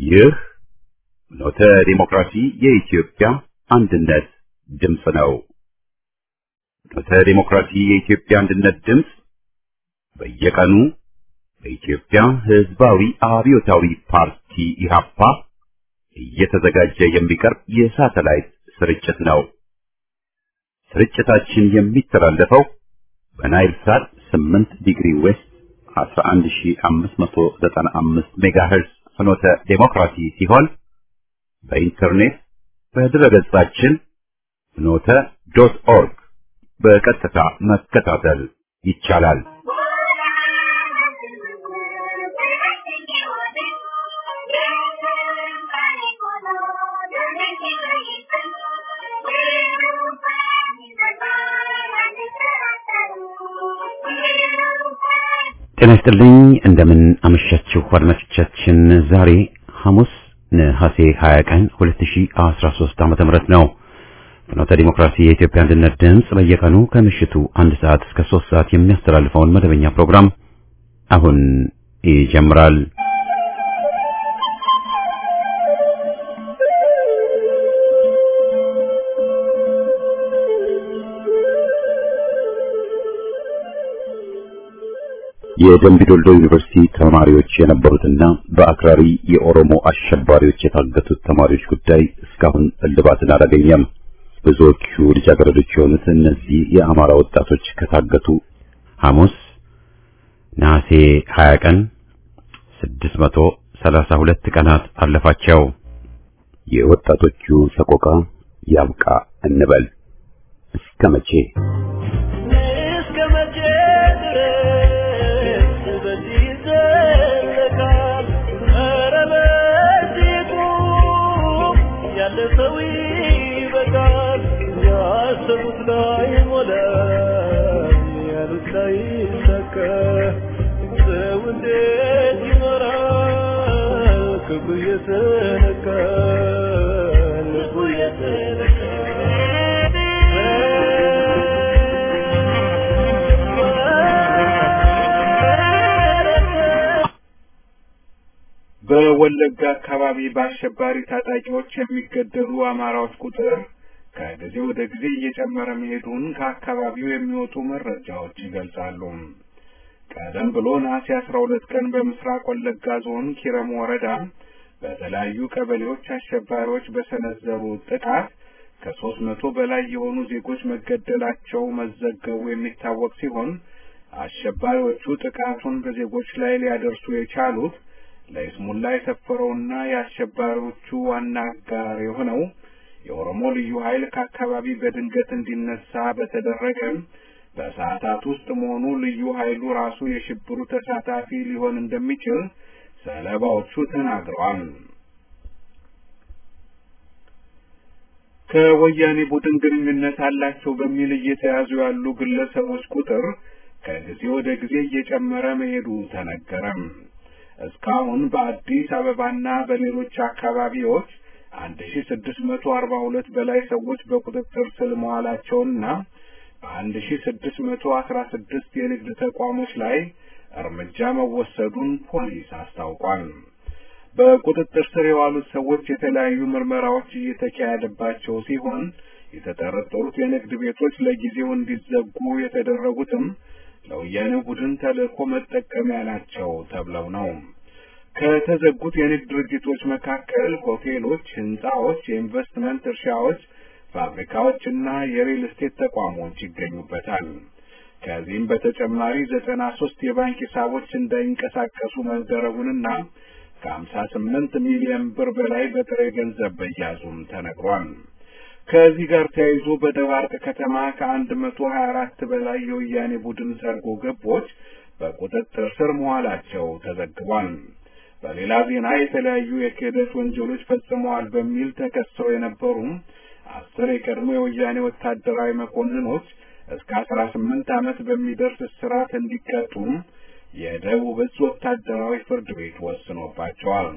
ይህ ኖተ ዲሞክራሲ የኢትዮጵያ አንድነት ድምፅ ነው። ኖተ ዲሞክራሲ የኢትዮጵያ አንድነት ድምፅ በየቀኑ በኢትዮጵያ ሕዝባዊ አብዮታዊ ፓርቲ ኢህአፓ እየተዘጋጀ የሚቀርብ የሳተላይት ስርጭት ነው። ስርጭታችን የሚተላለፈው በናይል ሳት 8 ዲግሪ ዌስት 11595 ሜጋሄርዝ ፍኖተ ዴሞክራሲ ሲሆን በኢንተርኔት በድረገጻችን ፍኖተ ዶት ኦርግ በቀጥታ መከታተል ይቻላል። ጤና ይስጥልኝ እንደምን አመሻችሁ አድማጮቻችን። ዛሬ ሐሙስ ነሐሴ 20 ቀን 2013 ዓመተ ምህረት ነው። ፍኖተ ዲሞክራሲ የኢትዮጵያ አንድነት ድምፅ በየቀኑ ከምሽቱ አንድ ሰዓት እስከ 3 ሰዓት የሚያስተላልፈውን መደበኛ ፕሮግራም አሁን ይጀምራል። የደምቢ ዶልዶ ዩኒቨርሲቲ ተማሪዎች የነበሩትና በአክራሪ የኦሮሞ አሸባሪዎች የታገቱት ተማሪዎች ጉዳይ እስካሁን እልባትን አላገኘም። ብዙዎቹ ልጃገረዶች የሆኑት እነዚህ የአማራ ወጣቶች ከታገቱ ሐሙስ ነሐሴ 20 ቀን 632 ቀናት አለፋቸው። የወጣቶቹ ሰቆቃ ያብቃ እንበል እስከ መቼ? በወለጋ አካባቢ በአሸባሪ ታጣቂዎች የሚገደሉ አማራዎች ቁጥር ከጊዜ ወደ ጊዜ እየጨመረ መሄዱን ከአካባቢው የሚወጡ መረጃዎች ይገልጻሉ። ቀደም ብሎ ነሐሴ አስራ ሁለት ቀን በምስራቅ ወለጋ ዞን ኪረም ወረዳ በተለያዩ ቀበሌዎች አሸባሪዎች በሰነዘሩ ጥቃት ከሶስት መቶ በላይ የሆኑ ዜጎች መገደላቸው መዘገቡ የሚታወቅ ሲሆን አሸባሪዎቹ ጥቃቱን በዜጎች ላይ ሊያደርሱ የቻሉት ለይስሙላ የሰፈረውና የአሸባሪዎቹ ዋና አጋር የሆነው የኦሮሞ ልዩ ኃይል ከአካባቢ በድንገት እንዲነሳ በተደረገ በሰዓታት ውስጥ መሆኑ ልዩ ኃይሉ ራሱ የሽብሩ ተሳታፊ ሊሆን እንደሚችል ሰለባዎቹ ተናግረዋል። ከወያኔ ቡድን ግንኙነት አላቸው በሚል እየተያዙ ያሉ ግለሰቦች ቁጥር ከጊዜ ወደ ጊዜ እየጨመረ መሄዱ ተነገረም። እስካሁን በአዲስ አበባና በሌሎች አካባቢዎች አንድ ሺ ስድስት መቶ አርባ ሁለት በላይ ሰዎች በቁጥጥር ስር መዋላቸውንና በአንድ ሺ ስድስት መቶ አስራ ስድስት የንግድ ተቋሞች ላይ እርምጃ መወሰዱን ፖሊስ አስታውቋል። በቁጥጥር ስር የዋሉት ሰዎች የተለያዩ ምርመራዎች እየተካሄደባቸው ሲሆን የተጠረጠሩት የንግድ ቤቶች ለጊዜው እንዲዘጉ የተደረጉትም ለወያኔ ቡድን ተልእኮ መጠቀሚያ ናቸው ተብለው ነው። ከተዘጉት የንግድ ድርጅቶች መካከል ሆቴሎች፣ ህንጻዎች፣ የኢንቨስትመንት እርሻዎች፣ ፋብሪካዎች እና የሪል ስቴት ተቋሞች ይገኙበታል። ከዚህም በተጨማሪ ዘጠና ሶስት የባንክ ሂሳቦች እንዳይንቀሳቀሱ መደረጉንና ከሀምሳ ስምንት ሚሊዮን ብር በላይ በጥሬ ገንዘብ መያዙም ተነግሯል። ከዚህ ጋር ተያይዞ በደባርቅ ከተማ ከአንድ መቶ ሀያ አራት በላይ የወያኔ ቡድን ሰርጎ ገቦች በቁጥጥር ስር መዋላቸው ተዘግቧል። በሌላ ዜና የተለያዩ የክህደት ወንጀሎች ፈጽመዋል በሚል ተከሰው የነበሩ አስር የቀድሞ የወያኔ ወታደራዊ መኮንኖች እስከ አስራ ስምንት ዓመት በሚደርስ እስራት እንዲቀጡ የደቡብ እዝ ወታደራዊ ፍርድ ቤት ወስኖባቸዋል።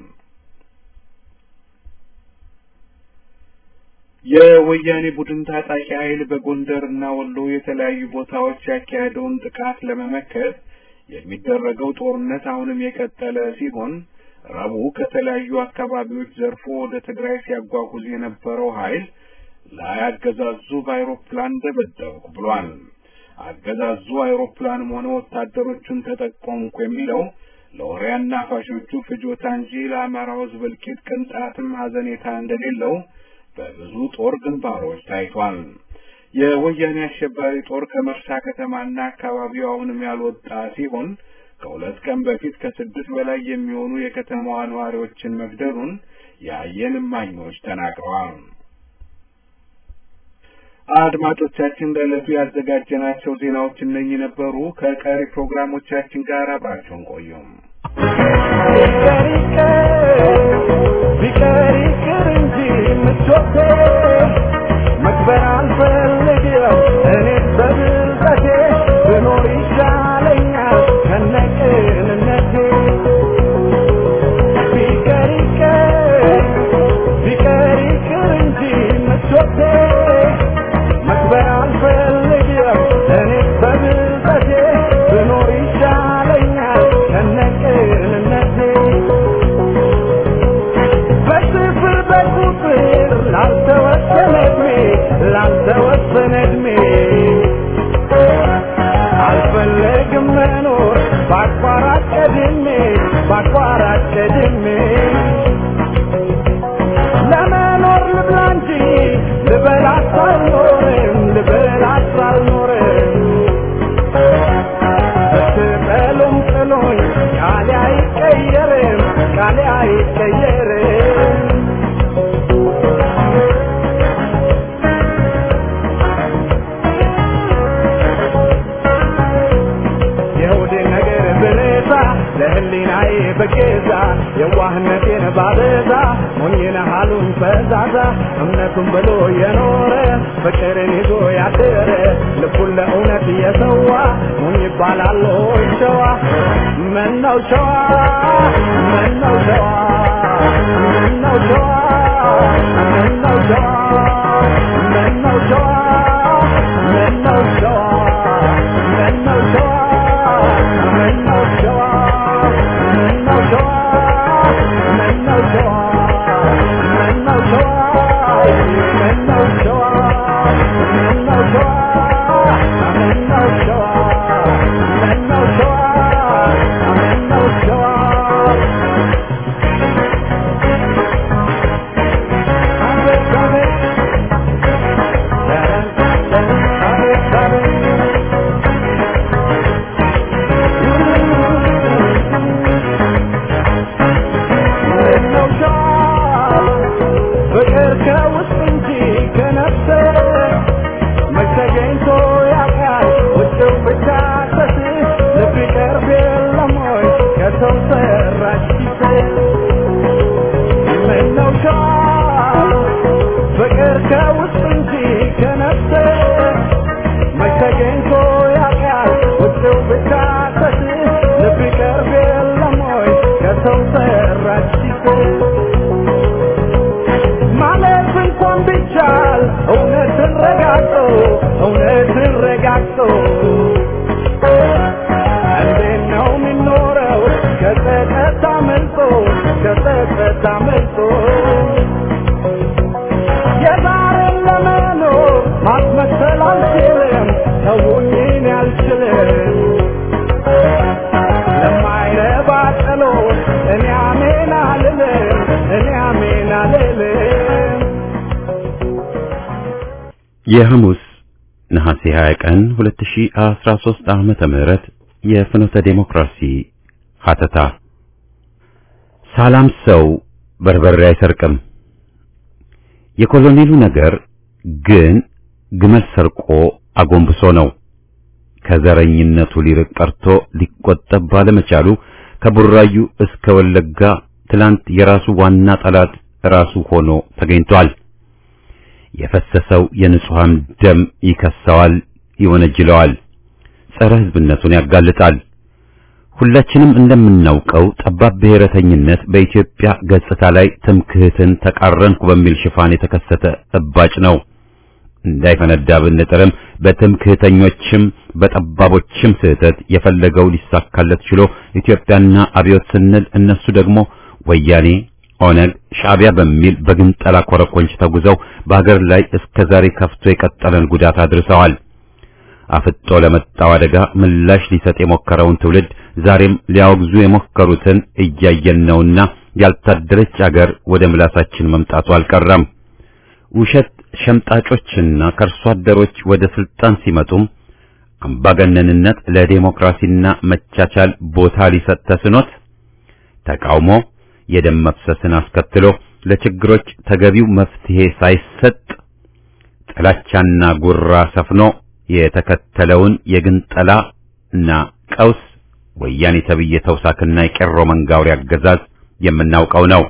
የወያኔ ቡድን ታጣቂ ኃይል በጎንደር እና ወሎ የተለያዩ ቦታዎች ያካሄደውን ጥቃት ለመመከት የሚደረገው ጦርነት አሁንም የቀጠለ ሲሆን ረቡዕ ከተለያዩ አካባቢዎች ዘርፎ ወደ ትግራይ ሲያጓጉዝ የነበረው ኃይል ላይ አገዛዙ በአይሮፕላን ደበደብኩ ብሏል። አገዛዙ አይሮፕላንም ሆነ ወታደሮቹን ተጠቆምኩ የሚለው ለወሬ አናፋሾቹ ፍጆታ እንጂ ለአማራው ሕዝብ እልቂት ቅንጣትም ሐዘኔታ እንደሌለው በብዙ ጦር ግንባሮች ታይቷል። የወያኔ አሸባሪ ጦር ከመርሳ ከተማና አካባቢው አሁንም ያልወጣ ሲሆን ከሁለት ቀን በፊት ከስድስት በላይ የሚሆኑ የከተማዋ ነዋሪዎችን መግደሉን የአይን እማኞች ተናግረዋል። አድማጮቻችን ለዕለቱ ያዘጋጀናቸው ዜናዎች እነኚህ ነበሩ። ከቀሪ ፕሮግራሞቻችን ጋር አብራችሁን ቆዩም። ቢቀር ይቅር እንጂ ምቾቴ መክበር አልፈልግም እኔ በብልጠቴ ብኖር ይሻለኛል ከነቅንነቴ ቢቀር ይቅር ቢቀር ይቅር እንጂ ምቾቴ መክበር አልፈልግም እኔ በብልጠቴ ብኖር ይሻለኛል ከነቅንነቴ በስፍር በቁጥር ላልተወሰነ ዕድሜ ላልተወሰነ ዕድሜ አልፈለግም መኖር በአቋራጭ ቀድሜ በአቋራጭ ቀድሜ ለመኖር ልብላ እንጂ ልበላት አልኖርም ልበላት አልኖርም ብትጠሉም ጥሉኝ ቃሌ አይቀየርም ቃሌ አይቀየርም የሆዴ ነገር ብረሳ ለህሊናዬ በገዛ የዋህነቴን ባበዛ ሞኝነ ሀሉን ፈዛዛ እምነቱን ብሎ የኖረ ፍቅርን ይዞ ያደረ ልቡን ለእውነት የሰዋ ሞኝ ይባላል ሆይ ሸዋ ምነው ሸዋ ምነው ሸዋ ምነው ሸዋ ምነው ሸዋ ምነው ሸዋ ምነው ሸዋ ምነው ሸዋ ምነው ሸዋ ምነው ሸዋ ምነው ሸዋ ምነው ሸዋ ምነው ሸዋ ምነው ሸዋ ምነው ሸዋ ምነው ሸዋ ምነው ሸዋ አቤት አቤት አቤት አቤት ምነው ሸዋ ፍቅር ከውስጥ እንጂ ከነፍስ መች ተገኝቶ ያውቃል ውጭው ብቻ ተስ ልብ ይቀርብ የለም ወይ ከሰው ሰራሽ ኪስ ምነው ሸዋ ፍቅር ከውስጥ እንጂ ከነፍስ መች ተገኝቶ ያውቃል ውጭው ብቻ ተስ ልብ ይቀርብ የለም ወይ ከሰው ሰራሽ ኪስ ማለት እንኳን ቢቻል እውነትን ረጋግጦ እውነትን ረጋግጦ እንዴት ነው የሚኖረው ከጸጸት አመልጦ ከጸጸት አመልጦ የዛሬን ለመኖር ማስመሰል አልችልም ተውኝን አልችልም ለማይረባ ጸሎት እኔ አሜን አልልም እኔ አሜን አልልም የሐሙስ ነሐሴ 20 ቀን 2013 ዓመተ ምህረት የፍኖተ ዴሞክራሲ ሀተታ ሰላም ሰው በርበሬ አይሰርቅም። የኮሎኔሉ ነገር ግን ግመል ሰርቆ አጎንብሶ ነው። ከዘረኝነቱ ሊርቅ ቀርቶ ሊቆጠብ ባለመቻሉ ከቡራዩ እስከ ወለጋ ትላንት የራሱ ዋና ጠላት ራሱ ሆኖ ተገኝቷል። የፈሰሰው የንጹሃን ደም ይከሰዋል፣ ይወነጅለዋል፣ ጸረ ሕዝብነቱን ያጋልጣል። ሁላችንም እንደምናውቀው ጠባብ ብሔረተኝነት በኢትዮጵያ ገጽታ ላይ ትምክህትን ተቃረንኩ በሚል ሽፋን የተከሰተ እባጭ ነው። እንዳይፈነዳ ብንጥርም በትምክህተኞችም በጠባቦችም ስህተት የፈለገው ሊሳካለት ችሎ ኢትዮጵያና አብዮት ስንል እነሱ ደግሞ ወያኔ፣ ኦነግ፣ ሻዕቢያ በሚል በግንጠላ ኮረኮንች ተጉዘው በሀገር ላይ እስከ ዛሬ ከፍቶ የቀጠለን ጉዳት አድርሰዋል። አፍጦ ለመጣው አደጋ ምላሽ ሊሰጥ የሞከረውን ትውልድ ዛሬም ሊያወግዙ የሞከሩትን እያየን ነውና ያልታደለች አገር ወደ ምላሳችን መምጣቱ አልቀረም። ውሸት ሸምጣጮችና ከርሶ አደሮች ወደ ስልጣን ሲመጡም አምባገነንነት ለዴሞክራሲና መቻቻል ቦታ ሊሰጥ ተስኖት ተቃውሞ የደም መፍሰስን አስከትሎ ለችግሮች ተገቢው መፍትሄ ሳይሰጥ ጥላቻና ጉራ ሰፍኖ የተከተለውን የግንጠላ እና ቀውስ ወያኔ ተብዬ ተውሳክና የቄሮ መንጋውሪ አገዛዝ የምናውቀው ነው።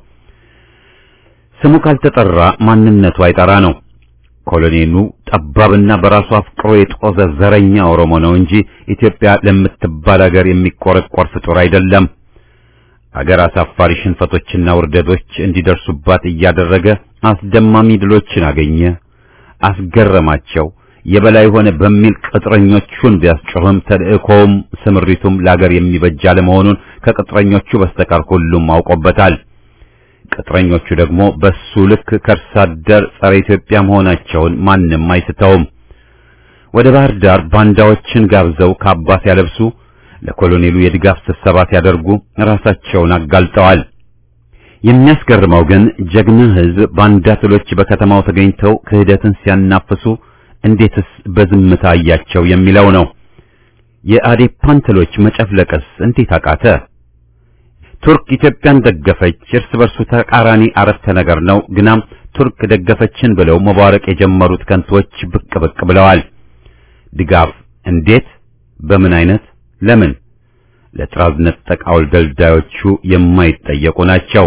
ስሙ ካልተጠራ ማንነቱ አይጠራ ነው። ኮሎኔሉ ጠባብና በራሱ አፍቅሮ የጦዘ ዘረኛ ኦሮሞ ነው እንጂ ኢትዮጵያ ለምትባል አገር የሚቆረቆር ፍጡር አይደለም። አገር አሳፋሪ ሽንፈቶችና ውርደቶች እንዲደርሱባት እያደረገ አስደማሚ ድሎችን አገኘ፣ አስገረማቸው፣ የበላይ ሆነ በሚል ቅጥረኞቹን ቢያስጮህም ተልእኮውም ስምሪቱም ለአገር የሚበጅ አለመሆኑን ከቅጥረኞቹ በስተቀር ሁሉም አውቆበታል። ቅጥረኞቹ ደግሞ በሱ ልክ ከርሳ አደር ጸረ ኢትዮጵያ መሆናቸውን ማንም አይስተውም። ወደ ባህር ዳር ባንዳዎችን ጋብዘው ካባ ሲያለብሱ ለኮሎኔሉ የድጋፍ ስብሰባ ሲያደርጉ ራሳቸውን አጋልጠዋል። የሚያስገርመው ግን ጀግና ሕዝብ ባንዳ ትሎች በከተማው ተገኝተው ክህደትን ሲያናፍሱ እንዴትስ በዝምታ አያቸው የሚለው ነው። የአዴፓን ትሎች መጨፍለቅስ እንዴት አቃተ? ቱርክ ኢትዮጵያን ደገፈች፣ እርስ በርሱ ተቃራኒ አረፍተ ነገር ነው። ግናም ቱርክ ደገፈችን ብለው መባረቅ የጀመሩት ከንቶች ብቅ ብቅ ብለዋል። ድጋፍ እንዴት? በምን አይነት? ለምን? ለጥራዝ ነጠቅ አውልደልዳዮቹ የማይጠየቁ ናቸው።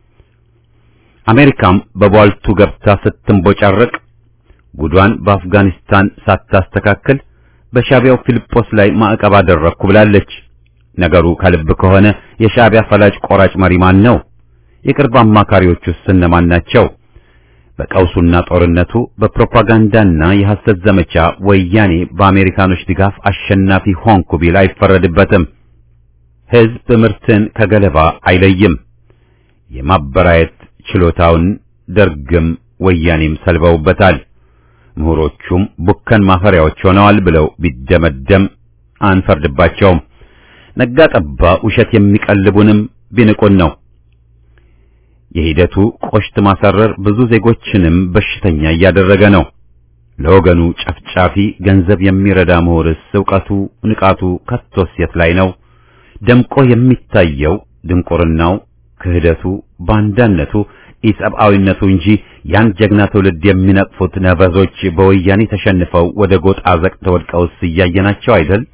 አሜሪካም በቧልቱ ገብታ ስትንቦጫረቅ ጉዷን በአፍጋኒስታን ሳታስተካክል በሻዕቢያው ፊልጶስ ላይ ማዕቀብ አደረግኩ ብላለች። ነገሩ ከልብ ከሆነ የሻዕቢያ ፈላጭ ቆራጭ መሪ ማን ነው? የቅርብ አማካሪዎቹስ እነማን ናቸው? በቀውሱና ጦርነቱ በፕሮፓጋንዳና የሐሰት ዘመቻ ወያኔ በአሜሪካኖች ድጋፍ አሸናፊ ሆንኩ ቢል አይፈረድበትም። ሕዝብ ምርትን ከገለባ አይለይም። የማበራየት ችሎታውን ደርግም ወያኔም ሰልበውበታል። ምሁሮቹም ቡከን ማፈሪያዎች ሆነዋል ብለው ቢደመደም አንፈርድባቸውም። ነጋ ጠባ ውሸት የሚቀልቡንም ቢንቁን ነው። የሂደቱ ቆሽት ማሳረር ብዙ ዜጎችንም በሽተኛ እያደረገ ነው። ለወገኑ ጨፍጫፊ ገንዘብ የሚረዳ ምሁርስ ዕውቀቱ ንቃቱ ከቶስ የት ላይ ነው? ደምቆ የሚታየው ድንቁርናው፣ ክህደቱ፣ ባንዳነቱ፣ ኢሰብአዊነቱ እንጂ ያን ጀግና ትውልድ የሚነቅፉት ነበዞች በወያኔ ተሸንፈው ወደ ጎጥ አዘቅት ወድቀውስ እያየናቸው አይደል?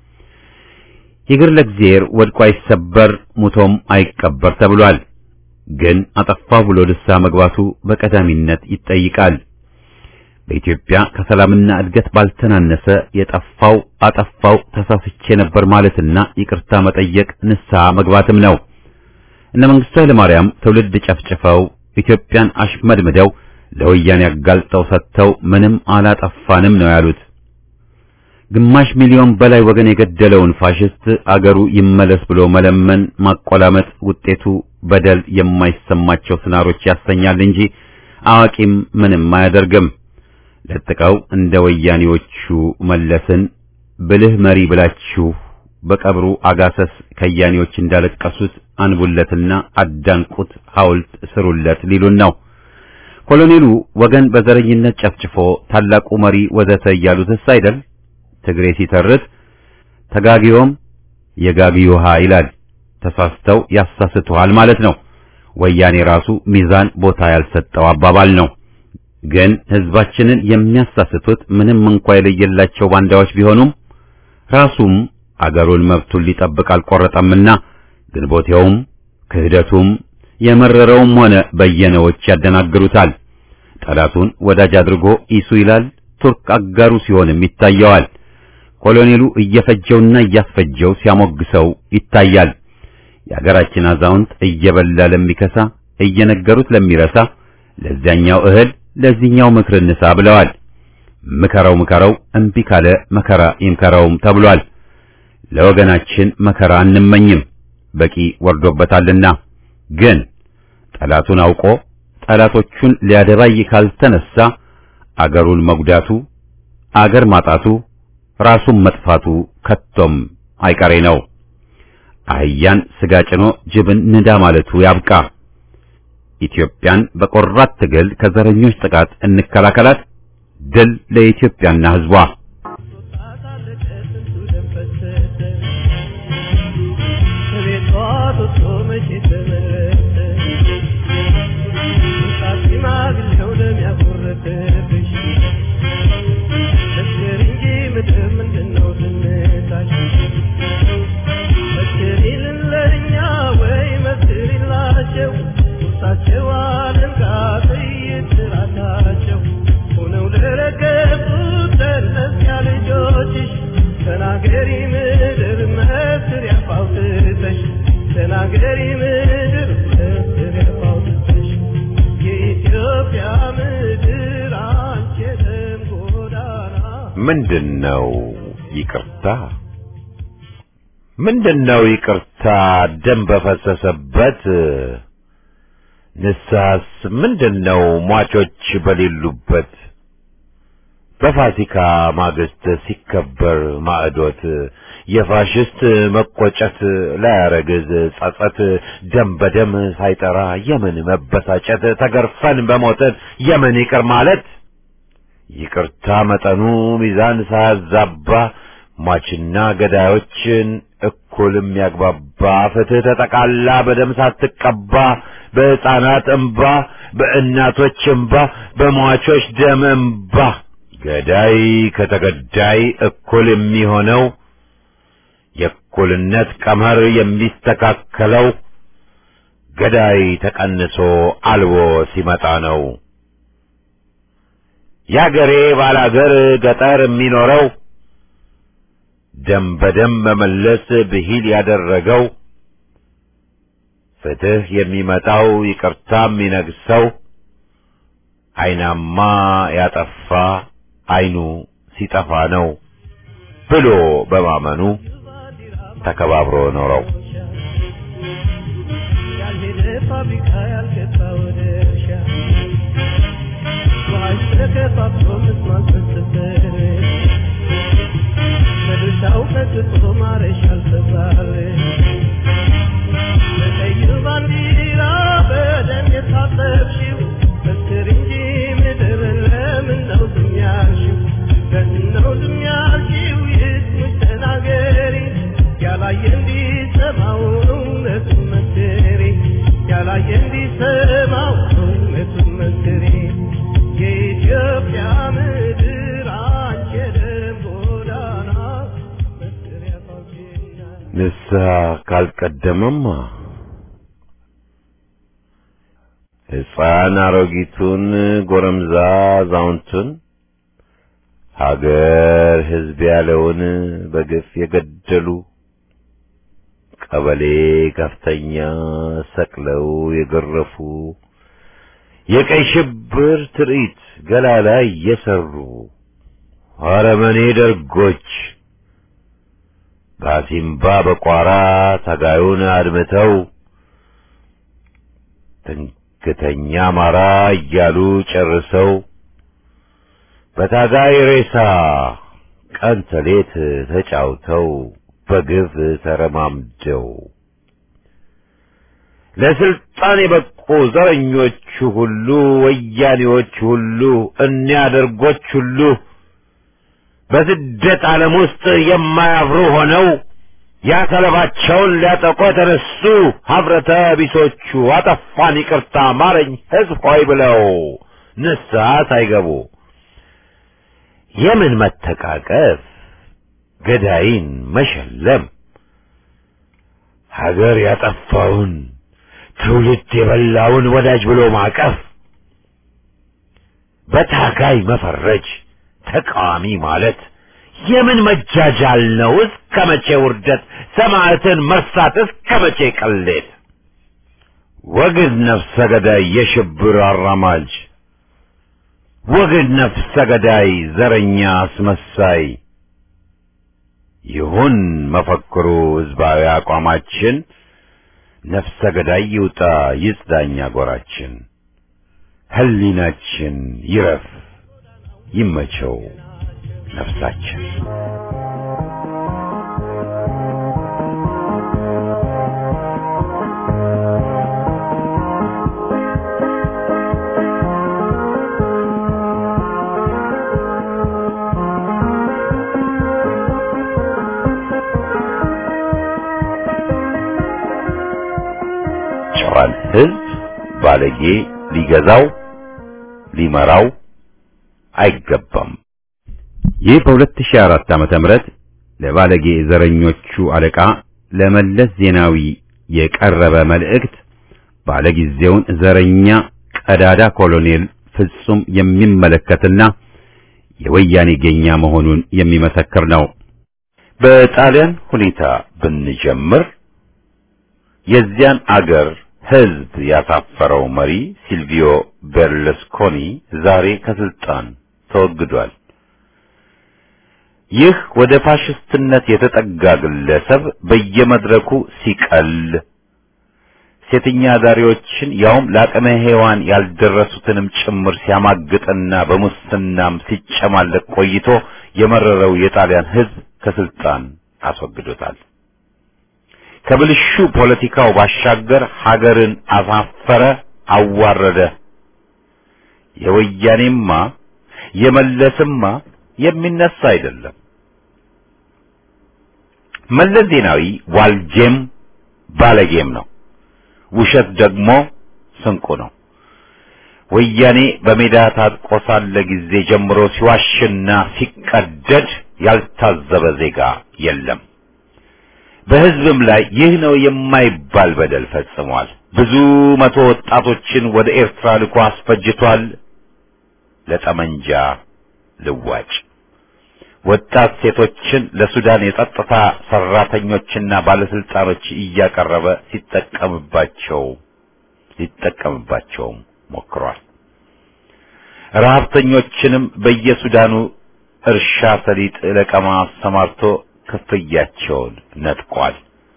ይግር ለእግዚአብሔር ወድቆ አይሰበር ሙቶም አይቀበር ተብሏል። ግን አጠፋው ብሎ ንስሐ መግባቱ በቀዳሚነት ይጠይቃል። በኢትዮጵያ ከሰላምና እድገት ባልተናነሰ የጠፋው አጠፋው ተሳስቼ ነበር ማለትና ይቅርታ መጠየቅ ንስሐ መግባትም ነው። እነ መንግስቱ ኃይለማርያም ትውልድ ጨፍጭፈው ኢትዮጵያን አሽመድምደው ለወያኔ አጋልጠው ሰጥተው ምንም አላጠፋንም ነው ያሉት። ግማሽ ሚሊዮን በላይ ወገን የገደለውን ፋሽስት አገሩ ይመለስ ብሎ መለመን ማቆላመጥ ውጤቱ በደል የማይሰማቸው ስናሮች ያሰኛል እንጂ አዋቂም ምንም አያደርግም። ለጥቀው እንደ ወያኔዎቹ መለስን ብልህ መሪ ብላችሁ በቀብሩ አጋሰስ ከያኔዎች እንዳለቀሱት አንቡለትና አዳንቁት ሐውልት ስሩለት ሊሉን ነው። ኮሎኔሉ ወገን በዘረኝነት ጨፍጭፎ ታላቁ መሪ ወዘተ እያሉትስ አይደል? ትግሬ ሲተርት ተጋጊዮም የጋጊ ውሃ ይላል። ተሳስተው ያሳስተዋል ማለት ነው። ወያኔ ራሱ ሚዛን ቦታ ያልሰጠው አባባል ነው። ግን ህዝባችንን የሚያሳስቱት ምንም እንኳ የለየላቸው ባንዳዎች ቢሆኑም ራሱም አገሩን መብቱን ሊጠብቅ አልቆረጠምና ግንቦቴውም ክህደቱም የመረረውም ሆነ በየነዎች ያደናግሩታል። ጠላቱን ወዳጅ አድርጎ ኢሱ ይላል። ቱርክ አጋሩ ሲሆንም ይታየዋል። ኮሎኔሉ እየፈጀውና እያስፈጀው ሲያሞግሰው ይታያል። የአገራችን አዛውንት እየበላ ለሚከሳ እየነገሩት ለሚረሳ ለዚያኛው እህል ለዚህኛው ምክር እንሳ ብለዋል። ምከረው ምከረው እምቢ ካለ መከራ ይምከረውም ተብሏል። ለወገናችን መከራ አንመኝም፣ በቂ ወርዶበታልና ግን ጠላቱን አውቆ ጠላቶቹን ሊያደባይ ካልተነሳ አገሩን መጉዳቱ፣ አገር ማጣቱ፣ ራሱን መጥፋቱ ከቶም አይቀሬ ነው። አህያን ስጋ ጭኖ ጅብን ንዳ ማለቱ ያብቃ። ኢትዮጵያን በቆራት ትግል ከዘረኞች ጥቃት እንከላከላት። ድል ለኢትዮጵያና ሕዝቧ። ተናገሪ ምድር መስር ያፋውትተሽ ተናገሪ ምድር መስር ያፋውትተሽ የኢትዮጵያ ምድር አንቺ የደም ጎዳና ምንድነው ይቅርታ? ምንድነው ይቅርታ? ደም በፈሰሰበት ንስሐስ ምንድነው? ሟቾች በሌሉበት በፋሲካ ማግስት ሲከበር ማዕዶት የፋሽስት መቆጨት ላያረግዝ ጸጸት ደም በደም ሳይጠራ የምን መበሳጨት ተገርፈን በሞትን የምን ይቅር ማለት ይቅርታ መጠኑ ሚዛን ሳያዛባ ሟችና ገዳዮችን እኩል የሚያግባባ ፍትህ ተጠቃላ በደም ሳትቀባ በሕፃናት እምባ በእናቶች እምባ በሟቾች ደም እምባ ገዳይ ከተገዳይ እኩል የሚሆነው የእኩልነት ቀመር የሚስተካከለው ገዳይ ተቀንሶ አልቦ ሲመጣ ነው። ያገሬ ባላገር ገጠር የሚኖረው ደም በደም መመለስ ብሂል ያደረገው ፍትህ የሚመጣው ይቅርታ የሚነግሰው አይናማ ያጠፋ አይኑ ሲጠፋ ነው ብሎ በማመኑ ተከባብሮ ኖረው ያልሄደ ፋብሪካ ያልገባ ወደ እርሻ ውሃሽ ተከፋፍሎ መስማት በሰፈር በድርሻው ቀጥቶ ማረሻ አልተባለ በቀይ ባንዲራ በደም የታጠብሽው መስክር እንጂ ምድር ለምን ነው ዝም ያልሽው? ለምን ነው ዝም ያልሽው? ይስሙሽ ተናገሪ ያላየ እንዲሰማው እውነቱን መስክሪ ያላየ እንዲሰማው እውነቱን መስክሪ የኢትዮጵያ ምድር አንቺ የደም ጎዳና መስክሪያ ታውቂና ንስሐ ካልቀደመማ ሕፃን አሮጊቱን፣ ጎረምዛ አዛውንቱን፣ ሀገር ሕዝብ ያለውን በግፍ የገደሉ ቀበሌ ከፍተኛ ሰቅለው የገረፉ የቀይ ሽብር ትርኢት ገላ ላይ የሰሩ አረመኔ ደርጎች በአሲምባ በቋራ ታጋዩን አድምተው ትንክተኛ አማራ እያሉ ጨርሰው በታጋይ ሬሳ ቀን ተሌት ተጫውተው በግፍ ተረማምደው ለስልጣን የበቁ ዘረኞቹ ሁሉ ወያኔዎች ሁሉ እኒያ ደርጎች ሁሉ በስደት ዓለም ውስጥ የማያፍሩ ሆነው ያሰለባቸውን ሊያጠቁ የተነሱ ሀብረተ ቢሶቹ አጠፋን ይቅርታ ማረኝ ሕዝብ ሆይ ብለው ንስሐ ሳይገቡ የምን መተቃቀፍ ገዳይን መሸለም ሀገር ያጠፋውን ትውልድ የበላውን ወዳጅ ብሎ ማቀፍ በታጋይ መፈረጅ ተቃዋሚ ማለት የምን መጃጃል ነው? እስከ መቼ ውርደት? ሰማዕትን መርሳት እስከ መቼ ቅሌት? ወግድ ነፍሰ ገዳይ የሽብር አራማጅ ወግድ ነፍሰ ገዳይ ዘረኛ አስመሳይ ይሁን መፈክሩ ሕዝባዊ አቋማችን ነፍሰ ገዳይ ይውጣ ይጽዳኛ ጎራችን፣ ህሊናችን ይረፍ ይመቸው ነፍሳችን። ጨዋን ህዝብ ባለጌ ሊገዛው ሊመራው አይገባም። ይህ በ2004 ዓመተ ምህረት ለባለጌ ዘረኞቹ አለቃ ለመለስ ዜናዊ የቀረበ መልእክት ባለጊዜውን ዘረኛ ቀዳዳ ኮሎኔል ፍጹም የሚመለከትና የወያኔ ጌኛ መሆኑን የሚመሰክር ነው። በጣሊያን ሁኔታ ብንጀምር የዚያን አገር ህዝብ ያሳፈረው መሪ ሲልቪዮ ቤርለስኮኒ ዛሬ ከስልጣን ተወግዷል። ይህ ወደ ፋሽስትነት የተጠጋ ግለሰብ በየመድረኩ ሲቀል ሴተኛ አዳሪዎችን ያውም ለአቅመ ሔዋን ያልደረሱትንም ጭምር ሲያማግጥና በሙስናም ሲጨማለቅ ቆይቶ የመረረው የጣሊያን ህዝብ ከስልጣን አስወግዶታል። ከብልሹ ፖለቲካው ባሻገር ሀገርን አሳፈረ፣ አዋረደ። የወያኔማ የመለስማ የሚነሳ አይደለም። መለስ ዜናዊ ዋልጄም ባለጌም ነው። ውሸት ደግሞ ስንቁ ነው። ወያኔ በሜዳ ታጥቆ ሳለ ጊዜ ጀምሮ ሲዋሽና ሲቀደድ ያልታዘበ ዜጋ የለም። በህዝብም ላይ ይህ ነው የማይባል በደል ፈጽሟል። ብዙ መቶ ወጣቶችን ወደ ኤርትራ ልኮ አስፈጅቷል። ለጠመንጃ ልዋጭ ወጣት ሴቶችን ለሱዳን የጸጥታ ሰራተኞችና ባለስልጣኖች እያቀረበ ሲጠቀምባቸው ሊጠቀምባቸውም ሞክሯል። ረሀብተኞችንም በየሱዳኑ እርሻ ሰሊጥ ለቀማ አሰማርቶ ክፍያቸውን ነጥቋል።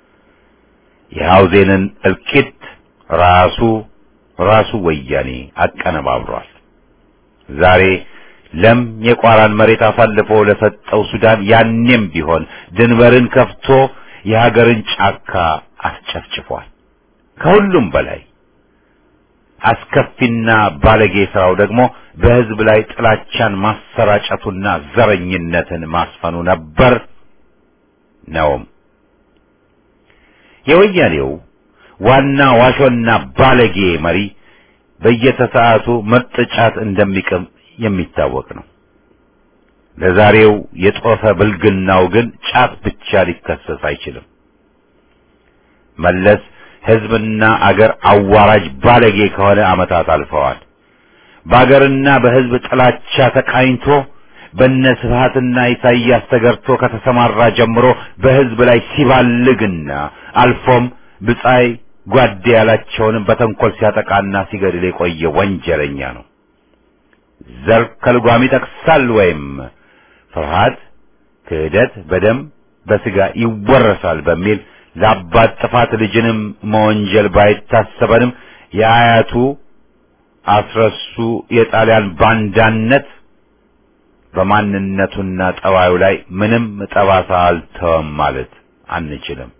የሐውዜንን እልቂት ራሱ ራሱ ወያኔ አቀነባብሯል። ዛሬ ለም የቋራን መሬት አሳልፎ ለሰጠው ሱዳን ያኔም ቢሆን ድንበርን ከፍቶ የሀገርን ጫካ አስጨፍጭፏል። ከሁሉም በላይ አስከፊና ባለጌ ስራው ደግሞ በህዝብ ላይ ጥላቻን ማሰራጨቱና ዘረኝነትን ማስፈኑ ነበር ነውም። የወያኔው ዋና ዋሾና ባለጌ መሪ በየተሰዓቱ ምርጥ ጫት እንደሚቅም የሚታወቅ ነው። ለዛሬው የጦፈ ብልግናው ግን ጫት ብቻ ሊከሰስ አይችልም። መለስ ህዝብና አገር አዋራጅ ባለጌ ከሆነ ዓመታት አልፈዋል። በአገርና በህዝብ ጥላቻ ተቃኝቶ በነ ስብሃትና ኢሳይያስ ተገርቶ ከተሰማራ ጀምሮ በህዝብ ላይ ሲባልግና አልፎም ብጻይ ጓዴ ያላቸውንም በተንኮል ሲያጠቃና ሲገድል የቆየ ወንጀለኛ ነው። ዘር ከልጓም ይጠቅሳል ወይም ፍርሃት፣ ክህደት በደም በስጋ ይወረሳል በሚል ለአባት ጥፋት ልጅንም መወንጀል ባይታሰበንም የአያቱ አስረሱ የጣሊያን ባንዳነት በማንነቱና ጠባዩ ላይ ምንም ጠባሳ አልተወም ማለት አንችልም።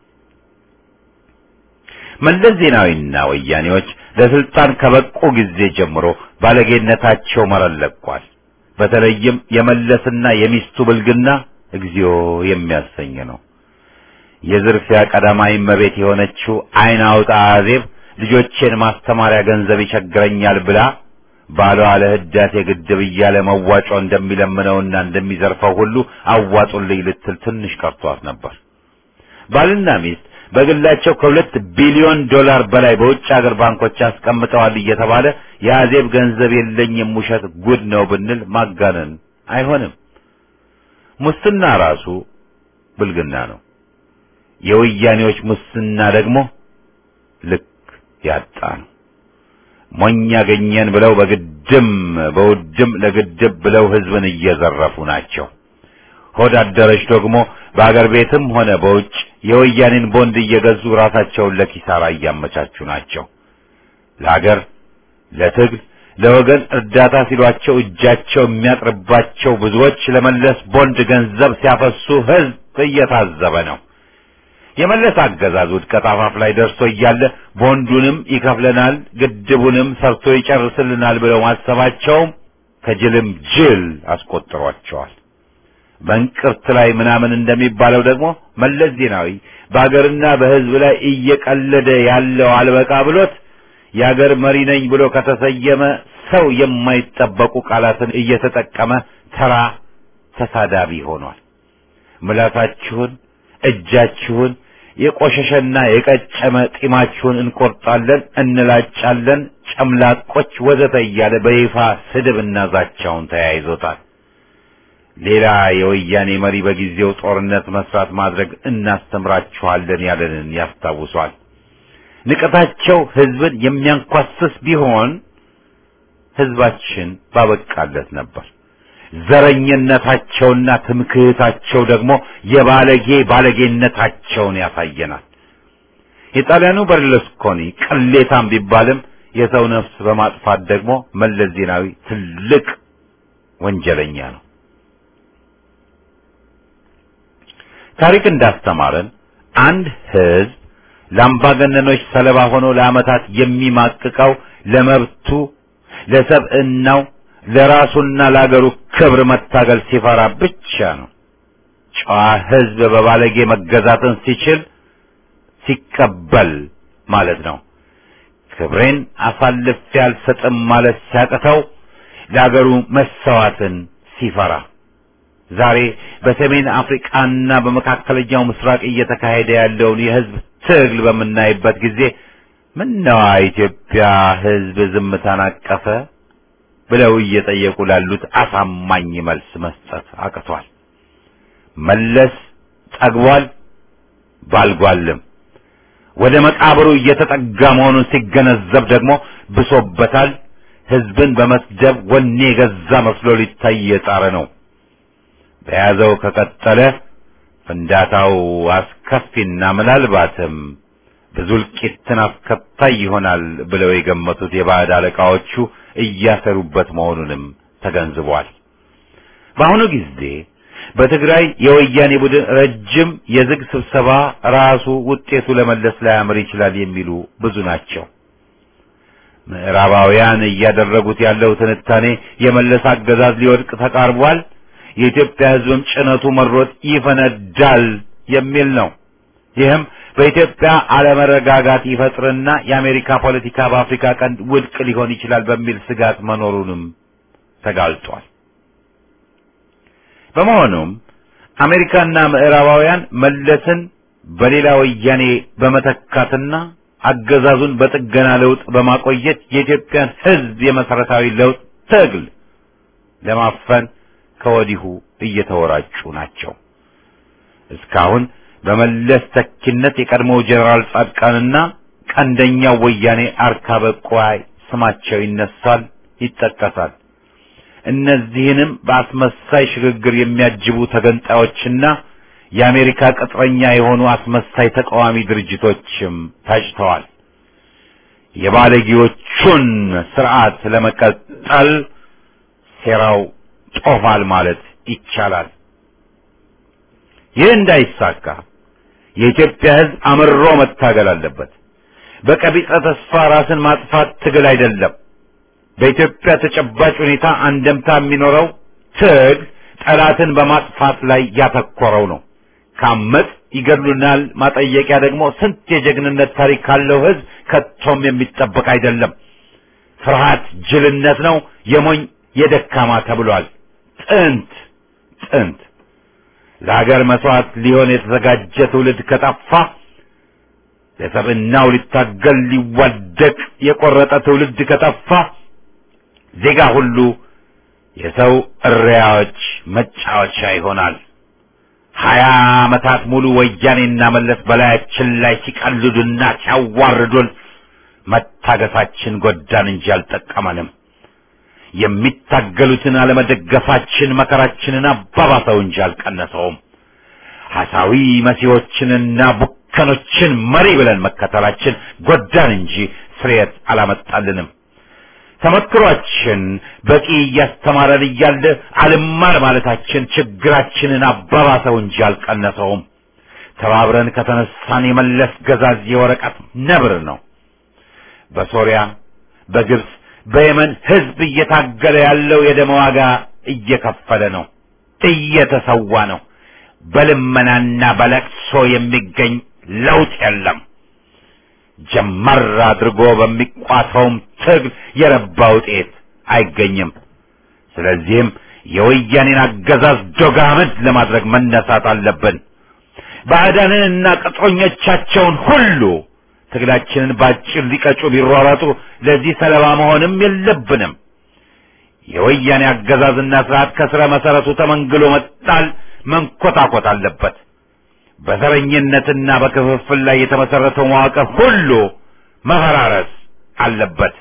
መለስ ዜናዊና ወያኔዎች ለስልጣን ከበቁ ጊዜ ጀምሮ ባለጌነታቸው መረን ለቋል። በተለይም የመለስና የሚስቱ ብልግና እግዚኦ የሚያሰኝ ነው። የዝርፊያ ቀዳማዊ እመቤት የሆነችው አይን አውጣ አዜብ ልጆቼን ማስተማሪያ ገንዘብ ይቸግረኛል ብላ ባሏ ለህዳሴ ግድብ እያለ መዋጮ እንደሚለምነውና እንደሚዘርፈው ሁሉ አዋጡልኝ ልትል ትንሽ ቀርቷት ነበር። ባልና ሚስት በግላቸው ከሁለት ቢሊዮን ዶላር በላይ በውጭ ሀገር ባንኮች አስቀምጠዋል እየተባለ የአዜብ ገንዘብ የለኝም ውሸት ጉድ ነው ብንል ማጋነን አይሆንም። ሙስና ራሱ ብልግና ነው። የወያኔዎች ሙስና ደግሞ ልክ ያጣ ነው። ሞኝ ያገኘን ብለው በግድም በውድም ለግድብ ብለው ህዝብን እየዘረፉ ናቸው። ሆድ አደረች ደግሞ በአገር ቤትም ሆነ በውጭ የወያኔን ቦንድ እየገዙ ራሳቸውን ለኪሳራ እያመቻቹ ናቸው። ለአገር ለትግል ለወገን እርዳታ ሲሏቸው እጃቸው የሚያጥርባቸው ብዙዎች ለመለስ ቦንድ ገንዘብ ሲያፈሱ ህዝብ እየታዘበ ነው። የመለስ አገዛዝ ውድቀት አፋፍ ላይ ደርሶ እያለ ቦንዱንም ይከፍለናል፣ ግድቡንም ሰርቶ ይጨርስልናል ብለው ማሰባቸውም ከጅልም ጅል አስቆጥሯቸዋል። በእንቅርት ላይ ምናምን እንደሚባለው ደግሞ መለስ ዜናዊ በአገርና በህዝብ ላይ እየቀለደ ያለው አልበቃ ብሎት የአገር መሪ ነኝ ብሎ ከተሰየመ ሰው የማይጠበቁ ቃላትን እየተጠቀመ ተራ ተሳዳቢ ሆኗል። ምላሳችሁን፣ እጃችሁን፣ የቆሸሸና የቀጨመ ጢማችሁን እንቆርጣለን፣ እንላጫለን፣ ጨምላቆች ወዘተ እያለ በይፋ ስድብና ዛቻውን ተያይዞታል። ሌላ የወያኔ መሪ በጊዜው ጦርነት መስራት ማድረግ እናስተምራችኋለን ያለንን ያስታውሷል። ንቀታቸው ህዝብን የሚያንኳስስ ቢሆን ህዝባችን ባበቃለት ነበር። ዘረኝነታቸውና ትምክህታቸው ደግሞ የባለጌ ባለጌነታቸውን ያሳየናል። የጣሊያኑ በርለስኮኒ ቅሌታም ቢባልም የሰው ነፍስ በማጥፋት ደግሞ መለስ ዜናዊ ትልቅ ወንጀለኛ ነው። ታሪክ እንዳስተማረን አንድ ህዝብ ለአምባገነኖች ሰለባ ሆኖ ለዓመታት የሚማቅቀው ለመብቱ፣ ለሰብዕናው፣ ለራሱና ለአገሩ ክብር መታገል ሲፈራ ብቻ ነው። ጨዋ ህዝብ በባለጌ መገዛትን ሲችል ሲቀበል ማለት ነው። ክብሬን አሳልፌ አልሰጥም ማለት ሲያቅተው ለአገሩ መሰዋትን ሲፈራ ዛሬ በሰሜን አፍሪካና በመካከለኛው ምስራቅ እየተካሄደ ያለውን የህዝብ ትግል በምናይበት ጊዜ ምነዋ ኢትዮጵያ ህዝብ ዝምታን አቀፈ ብለው እየጠየቁ ላሉት አሳማኝ መልስ መስጠት አቅቷል። መለስ ጠግቧል፣ ባልጓልም ወደ መቃብሩ እየተጠጋ መሆኑን ሲገነዘብ ደግሞ ብሶበታል። ህዝብን በመስደብ ወኔ የገዛ መስሎ ሊታይ የጣረ ነው። በያዘው ከቀጠለ ፍንዳታው አስከፊና ምናልባትም ብዙ እልቂትን አስከታይ ይሆናል ብለው የገመቱት የባዕድ አለቃዎቹ እያሰሩበት መሆኑንም ተገንዝቧል። በአሁኑ ጊዜ በትግራይ የወያኔ ቡድን ረጅም የዝግ ስብሰባ ራሱ ውጤቱ ለመለስ ላያምር ይችላል የሚሉ ብዙ ናቸው። ምዕራባውያን እያደረጉት ያለው ትንታኔ የመለስ አገዛዝ ሊወድቅ ተቃርቧል፣ የኢትዮጵያ ህዝብም ጭነቱ መሮት ይፈነዳል የሚል ነው። ይህም በኢትዮጵያ አለመረጋጋት ይፈጥርና የአሜሪካ ፖለቲካ በአፍሪካ ቀንድ ውድቅ ሊሆን ይችላል በሚል ስጋት መኖሩንም ተጋልጧል። በመሆኑም አሜሪካና ምዕራባውያን መለስን በሌላ ወያኔ በመተካትና አገዛዙን በጥገና ለውጥ በማቆየት የኢትዮጵያን ህዝብ የመሰረታዊ ለውጥ ትግል ለማፈን ከወዲሁ እየተወራጩ ናቸው። እስካሁን በመለስ ተኪነት የቀድሞው ጀነራል ጻድቃንና ቀንደኛው ወያኔ አርካበ ቋይ ስማቸው ይነሳል፣ ይጠቀሳል። እነዚህንም በአስመሳይ ሽግግር የሚያጅቡ ተገንጣዮችና የአሜሪካ ቅጥረኛ የሆኑ አስመሳይ ተቃዋሚ ድርጅቶችም ታጭተዋል። የባለጌዎቹን ስርዓት ለመቀጠል ሴራው ጦፋል ማለት ይቻላል። ይህ እንዳይሳካ የኢትዮጵያ ሕዝብ አምርሮ መታገል አለበት። በቀቢጸ ተስፋ ራስን ማጥፋት ትግል አይደለም። በኢትዮጵያ ተጨባጭ ሁኔታ አንደምታ የሚኖረው ትግል ጠላትን በማጥፋት ላይ ያተኮረው ነው። ካመጽ ይገድሉናል ማጠየቂያ ደግሞ ስንት የጀግንነት ታሪክ ካለው ሕዝብ ከቶም የሚጠበቅ አይደለም። ፍርሃት ጅልነት ነው፣ የሞኝ የደካማ ተብሏል። ጥንት ጥንት ለሀገር መስዋዕት ሊሆን የተዘጋጀ ትውልድ ከጠፋ ለሰብዕናው ሊታገል ሊዋደቅ የቆረጠ ትውልድ ከጠፋ ዜጋ ሁሉ የሰው እሪያዎች መጫወቻ ይሆናል። ሀያ ዓመታት ሙሉ ወያኔና መለስ በላያችን ላይ ሲቀልዱና ሲያዋርዱን መታገሳችን ጎዳን እንጂ አልጠቀመንም። የሚታገሉትን አለመደገፋችን መከራችንን አባባሰው እንጂ አልቀነሰውም። ሐሳዊ መሲዎችንና ቡከኖችን መሪ ብለን መከተላችን ጎዳን እንጂ ፍሬት አላመጣልንም። ተመክሯችን በቂ እያስተማረን እያለ አልማር ማለታችን ችግራችንን አባባሰው እንጂ አልቀነሰውም። ተባብረን ከተነሳን የመለስ ገዛዝ የወረቀት ነብር ነው። በሶሪያ፣ በግብፅ፣ በየመን ህዝብ እየታገለ ያለው የደም ዋጋ እየከፈለ ነው፣ እየተሰዋ ነው። በልመናና በለቅሶ የሚገኝ ለውጥ የለም። ጀመር አድርጎ በሚቋተውም ትግል የረባ ውጤት አይገኝም። ስለዚህም የወያኔን አገዛዝ ዶጋመድ ለማድረግ መነሳት አለብን። ባዕዳንንና ቅጥረኞቻቸውን ሁሉ ትግላችንን ባጭር ሊቀጩ ቢሯሯጡ ለዚህ ሰለባ መሆንም የለብንም። የወያኔ አገዛዝና ስርዓት ከስረ መሰረቱ ተመንግሎ መጣል መንኮታኮት አለበት። በዘረኝነትና በክፍፍል ላይ የተመሰረተው መዋቅር ሁሉ መፈራረስ አለበት።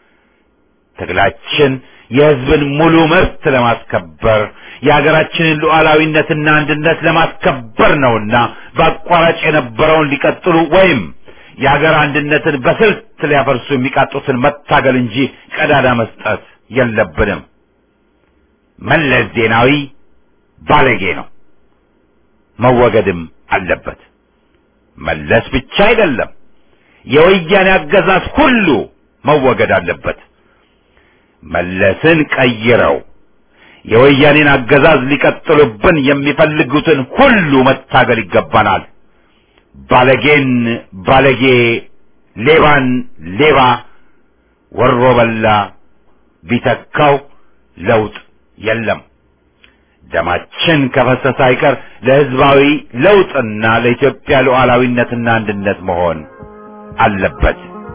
ትግላችን የህዝብን ሙሉ መብት ለማስከበር የሀገራችንን ሉዓላዊነትና አንድነት ለማስከበር ነውና በአቋራጭ የነበረውን ሊቀጥሉ ወይም የሀገር አንድነትን በስልት ሊያፈርሱ የሚቃጡትን መታገል እንጂ ቀዳዳ መስጠት የለብንም። መለስ ዜናዊ ባለጌ ነው፣ መወገድም አለበት። መለስ ብቻ አይደለም፣ የወያኔ አገዛዝ ሁሉ መወገድ አለበት። መለስን ቀይረው የወያኔን አገዛዝ ሊቀጥሉብን የሚፈልጉትን ሁሉ መታገል ይገባናል። ባለጌን ባለጌ፣ ሌባን ሌባ፣ ወሮ በላ ቢተካው ለውጥ የለም። ደማችን ከፈሰሰ አይቀር ለህዝባዊ ለውጥና ለኢትዮጵያ ሉዓላዊነትና አንድነት መሆን አለበት።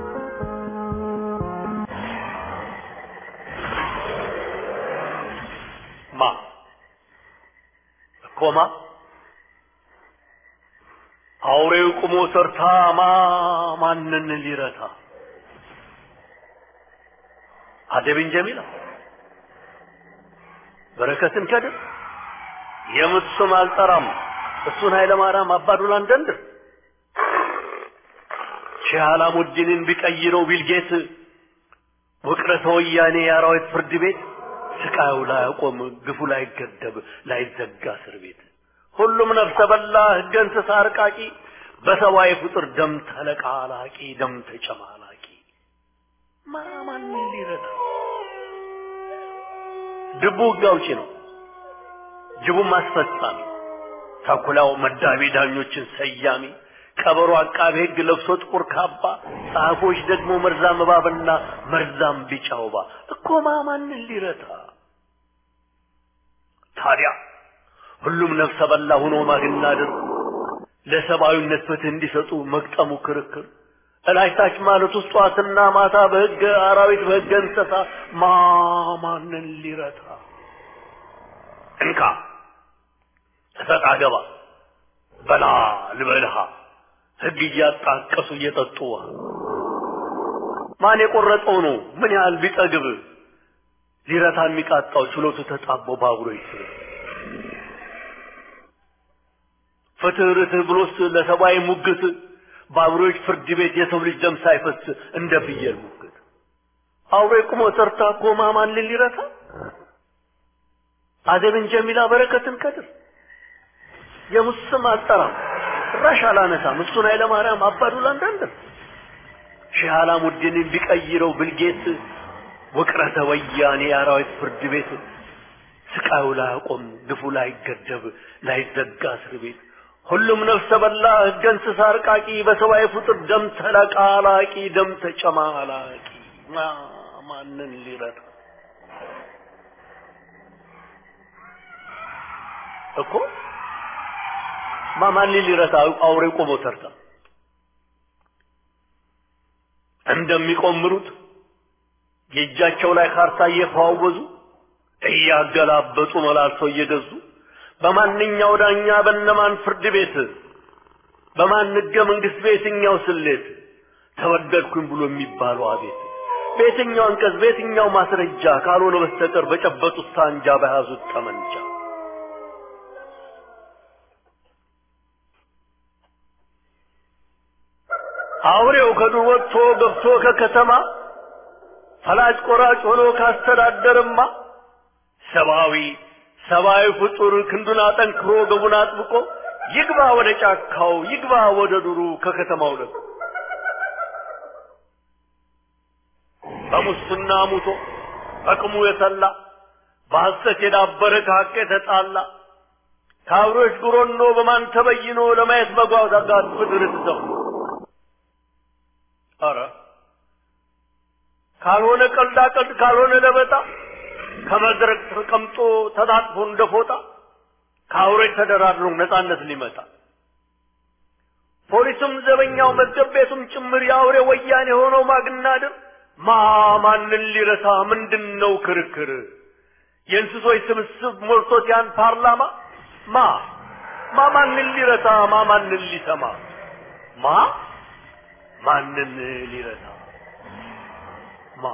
ማ እኮማ አውሬው ቁሞ ሰርታ ማ ማንን ሊረታ አደብን ጀሚላ በረከትን ከድር የምት ስም አልጠራም እሱን ኃይለ ማርያም አባዱላን ደንድር ሼህ አላሙዲንን ቢቀይረው ቢልጌት ውቅረተ ወያኔ የአራዊት ፍርድ ቤት ስቃዩ ላይ ያቆም ግፉ ላይ ገደብ ላይ ዘጋ እስር ቤት ሁሉም ነፍሰ በላ ህገ እንስሳ አርቃቂ በሰብአዊ ፍጡር ደም ተለቃላቂ ደም ተጨማላቂ ማማን ሊረዳ ድቡ ህግ አውጪ ነው ጅቡም አስፈጻሚ ተኩላው መዳቢ ዳኞችን ሰያሚ ቀበሮ አቃቤ ህግ ለብሶ ጥቁር ካባ ጸሐፎች ደግሞ መርዛም እባብና መርዛም ቢጫ ወባ እኮ ማማንን ሊረታ ታዲያ ሁሉም ነፍሰ በላ ሆኖ ማግናደር ለሰብአዊነት ፍትህ እንዲሰጡ መግጠሙ ክርክር እላይታች ማለት ውስጥ ጠዋትና ማታ በህገ አራዊት በህገ እንስሳ ማማንን ሊረታ እንካ እሰጥ አገባ በላ ልበልሃ ህግ እያጣቀሱ እየጠጡ ውሃ ማን የቆረጠው ነው ምን ያህል ቢጠግብ ሊረታ የሚቃጣው ችሎቱ ተጣቦ ባቡሮ ይስብ ፍትህ ርትህ ብሎስ ለሰብአዊ ሙግት በአብሮች ፍርድ ቤት የሰው ልጅ ደም ሳይፈስ እንደ ፍየል ሙግት አውሬ ቁሞ ሰርታ ኮማ ማንን ሊረታ አደብን ጀሚላ በረከትን ከድር የሙስም አጠራም ራሽ አላነሳም እሱን ኃይለ ማርያም አባዱላ እንዳንደር ሼህ አላሙዲንን ቢቀይረው ብልጌት ውቅረተ ወያኔ የአራዊት ፍርድ ቤት ስቃዩ ላይ አቆም ግፉ ላይ ገደብ ላይ ዘጋ እስር ቤት ሁሉም ነፍሰ በላ ህገ እንስሳ አርቃቂ በሰብአዊ ፍጡር ደም ተለቃላቂ ደም ተጨማላቂ ማንን ሊረታ እኮ ማን ሊረታ አውሬ ቆሞ ተርታ እንደሚቆምሩት የእጃቸው ላይ ካርታ እየፈዋወዙ እያገላበጡ መላልሰው እየገዙ በማንኛው ዳኛ በነማን ፍርድ ቤት በማን ህገ መንግስት በየትኛው ስሌት ተወደድኩኝ ብሎ የሚባለው አቤት በየትኛው አንቀጽ በየትኛው ማስረጃ ካልሆነ በስተቀር በጨበጡት ሳንጃ በያዙት ጠመንጃ አውሬው ከዱር ወጥቶ ገብቶ ከከተማ ፈላጭ ቆራጭ ሆኖ ካስተዳደርማ ሰብአዊ ሰብአዊ ፍጡር ክንዱን አጠንክሮ ገቡን አጥብቆ ይግባ ወደ ጫካው ይግባ ወደ ዱሩ ከከተማው ለቆ በሙስና ሙቶ አቅሙ የተላ በሐሰት የዳበረ ከሐቅ የተጣላ ከአብሮች ጉሮኖ በማን ተበይኖ ለማየት መጓጓት ፍድር ትዘው ኧረ ካልሆነ ቀልዳ ቀልድ ካልሆነ ለበጣ ከመድረክ ተቀምጦ ተጣጥፎ እንደ ፎጣ ከአውሬ ተደራድሮ ነጻነት ሊመጣ ፖሊሱም ዘበኛው መዝገብ ቤቱም ጭምር የአውሬ ወያኔ የሆነው ማግናድር ማ ማንን ሊረሳ ምንድን ነው ክርክር የእንስሶች ስብስብ ሞልቶት ያን ፓርላማ ማ ማ ማንን ሊረሳ ማ ማንን ሊሰማ ማ ማንን ሊረሳ ማ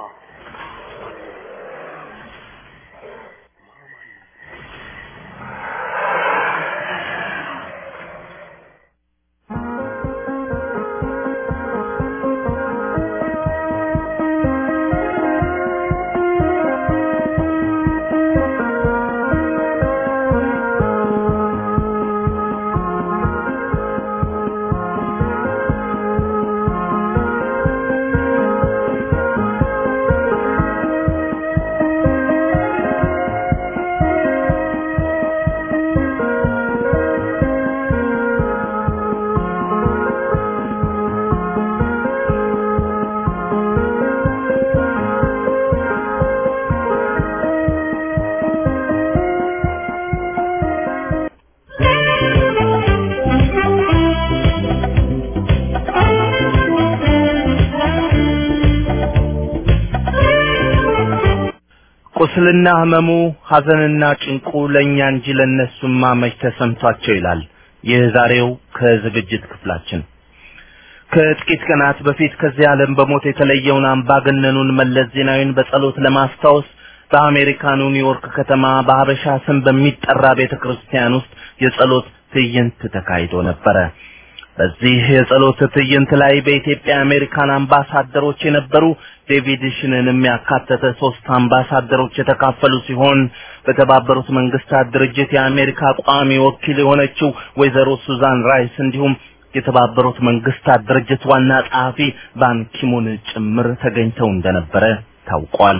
ቁስልና ህመሙ ሐዘንና ጭንቁ ለእኛ እንጂ ለእነሱማ መች ተሰምቷቸው ይላል የዛሬው ከዝግጅት ክፍላችን። ከጥቂት ቀናት በፊት ከዚህ ዓለም በሞት የተለየውን አምባገነኑን መለስ ዜናዊን በጸሎት ለማስታወስ በአሜሪካኑ ኒውዮርክ ከተማ በሀበሻ ስም በሚጠራ ቤተ ክርስቲያን ውስጥ የጸሎት ትዕይንት ተካሂዶ ነበረ። በዚህ የጸሎት ትዕይንት ላይ በኢትዮጵያ አሜሪካን አምባሳደሮች የነበሩ ዴቪድ ሽንንም ያካተተ ሶስት አምባሳደሮች የተካፈሉ ሲሆን በተባበሩት መንግስታት ድርጅት የአሜሪካ ቋሚ ወኪል የሆነችው ወይዘሮ ሱዛን ራይስ እንዲሁም የተባበሩት መንግስታት ድርጅት ዋና ጸሐፊ ባንኪሙን ጭምር ተገኝተው እንደነበረ ታውቋል።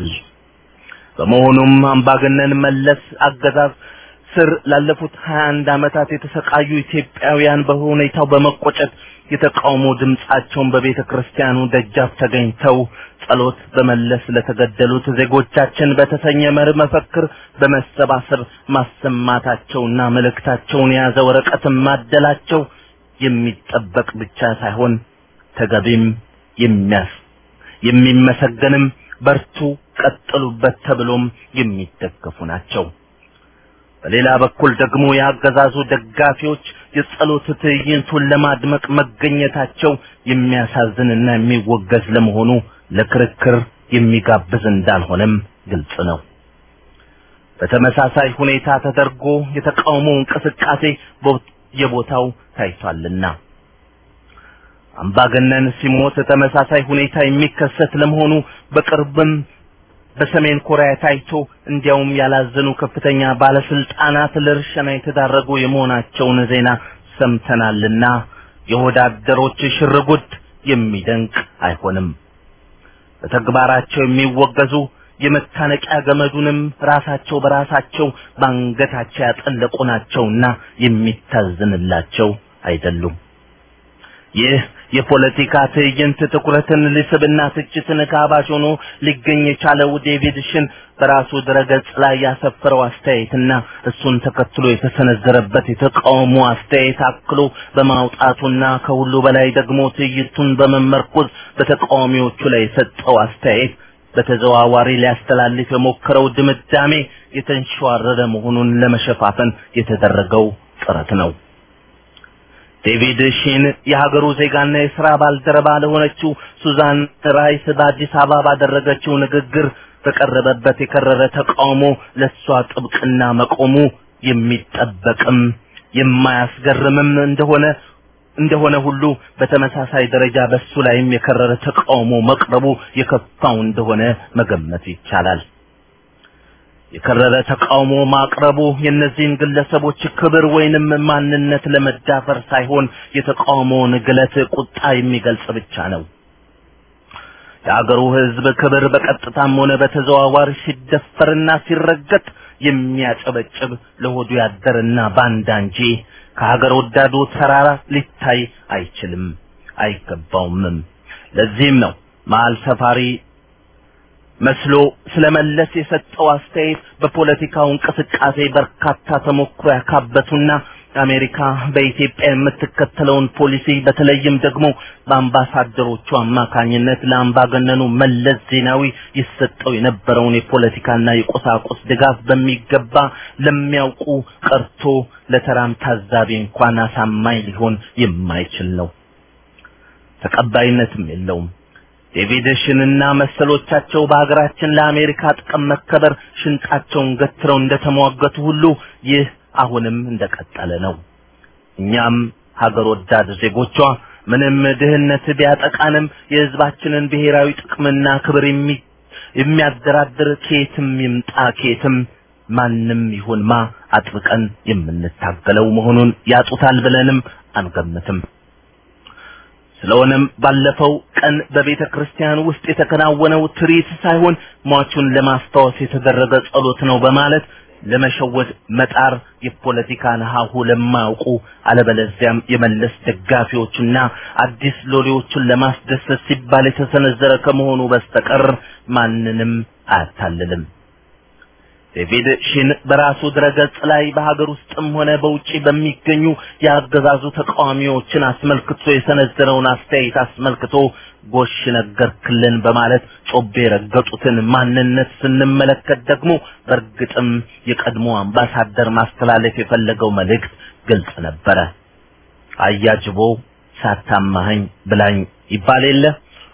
በመሆኑም አምባገነን መለስ አገዛዝ ስር ላለፉት 21 ዓመታት የተሰቃዩ ኢትዮጵያውያን በሁኔታው በመቆጨት የተቃውሞ ድምጻቸውን በቤተ ክርስቲያኑ ደጃፍ ተገኝተው ጸሎት በመለስ ለተገደሉት ዜጎቻችን በተሰኘ መርህ መፈክር በመሰባሰብ ማሰማታቸውና መልእክታቸውን የያዘ ወረቀትን ማደላቸው የሚጠበቅ ብቻ ሳይሆን ተገቢም የሚያስ የሚመሰገንም በርቱ ቀጥሉበት ተብሎም የሚደገፉ ናቸው። በሌላ በኩል ደግሞ የአገዛዙ ደጋፊዎች የጸሎት ትዕይንቱን ለማድመቅ መገኘታቸው የሚያሳዝንና የሚወገዝ ለመሆኑ ለክርክር የሚጋብዝ እንዳልሆነም ግልጽ ነው። በተመሳሳይ ሁኔታ ተደርጎ የተቃውሞ እንቅስቃሴ የቦታው ታይቷልና አምባገነን ሲሞት ተመሳሳይ ሁኔታ የሚከሰት ለመሆኑ በቅርብም በሰሜን ኮሪያ ታይቶ እንዲያውም ያላዘኑ ከፍተኛ ባለስልጣናት ለእርሸና የተዳረጉ የመሆናቸውን ዜና ሰምተናልና የወዳደሮች ሽርጉድ የሚደንቅ አይሆንም። በተግባራቸው የሚወገዙ የመታነቂያ ገመዱንም ራሳቸው በራሳቸው ባንገታቸው ያጠለቁ ናቸውና የሚታዝንላቸው አይደሉም። ይህ የፖለቲካ ትዕይንት ትኩረትን ሊስብና ትችትን ጋባዥ ሆኖ ሊገኝ የቻለው ዴቪድ ሽን በራሱ ድረገጽ ላይ ያሰፈረው አስተያየትና እሱን ተከትሎ የተሰነዘረበት የተቃውሞ አስተያየት አክሎ በማውጣቱና ከሁሉ በላይ ደግሞ ትዕይንቱን በመመርኮዝ በተቃዋሚዎቹ ላይ የሰጠው አስተያየት በተዘዋዋሪ ሊያስተላልፍ የሞከረው ድምዳሜ የተንሸዋረረ መሆኑን ለመሸፋፈን የተደረገው ጥረት ነው። ዴቪድ ሺን የሀገሩ ዜጋና የሥራ ባልደረባ ለሆነችው ሱዛን ራይስ በአዲስ አበባ ባደረገችው ንግግር በቀረበበት የከረረ ተቃውሞ ለሷ ጥብቅና መቆሙ የሚጠበቅም የማያስገርምም እንደሆነ እንደሆነ ሁሉ በተመሳሳይ ደረጃ በሱ ላይም የከረረ ተቃውሞ መቅረቡ የከፋው እንደሆነ መገመት ይቻላል። የከረረ ተቃውሞ ማቅረቡ የእነዚህን ግለሰቦች ክብር ወይንም ማንነት ለመዳፈር ሳይሆን የተቃውሞውን ግለት ቁጣ የሚገልጽ ብቻ ነው። የአገሩ ሕዝብ ክብር በቀጥታም ሆነ በተዘዋዋሪ ሲደፈርና ሲረገጥ የሚያጨበጭብ ለሆዱ ያደርና ባንዳ እንጂ ከሀገር ወዳዱ ተራራ ሊታይ አይችልም፣ አይገባውምም። ለዚህም ነው መሀል ሰፋሪ መስሎ ስለመለስ የሰጠው አስተያየት በፖለቲካው እንቅስቃሴ በርካታ ተሞክሮ ያካበቱና አሜሪካ በኢትዮጵያ የምትከተለውን ፖሊሲ በተለይም ደግሞ በአምባሳደሮቹ አማካኝነት ለአምባገነኑ መለስ ዜናዊ ይሰጠው የነበረውን የፖለቲካና የቁሳቁስ ድጋፍ በሚገባ ለሚያውቁ ቀርቶ ለተራም ታዛቢ እንኳን አሳማኝ ሊሆን የማይችል ነው። ተቀባይነትም የለውም። ዴቪድ ሽንና መሰሎቻቸው በሀገራችን ለአሜሪካ ጥቅም መከበር ሽንጣቸውን ገትረው እንደተሟገቱ ሁሉ ይህ አሁንም እንደቀጠለ ነው። እኛም ሀገር ወዳድ ዜጎቿ ምንም ድህነት ቢያጠቃንም የሕዝባችንን ብሔራዊ ጥቅምና ክብር የሚያደራድር ከየትም ይምጣ ከየትም ማንም ይሁን ማ አጥብቀን የምንታገለው መሆኑን ያጡታል ብለንም አንገምትም። ስለሆነም ባለፈው ቀን በቤተ ክርስቲያን ውስጥ የተከናወነው ትርኢት ሳይሆን ሟቹን ለማስታወስ የተደረገ ጸሎት ነው በማለት ለመሸወድ መጣር የፖለቲካን ሀሁ ለማያውቁ አለበለዚያም የመለስ ደጋፊዎችና አዲስ ሎሌዎችን ለማስደሰት ሲባል የተሰነዘረ ከመሆኑ በስተቀር ማንንም አያታልልም። ዴቪድ ሺን በራሱ ድረገጽ ላይ በሀገር ውስጥም ሆነ በውጪ በሚገኙ የአገዛዙ ተቃዋሚዎችን አስመልክቶ የሰነዘረውን አስተያየት አስመልክቶ ጎሽ ነገርክልን በማለት ጮቤ የረገጡትን ማንነት ስንመለከት ደግሞ በእርግጥም የቀድሞ አምባሳደር ማስተላለፍ የፈለገው መልእክት ግልጽ ነበረ። አያጅቦ ሳታማኸኝ ብላኝ ይባል የለ።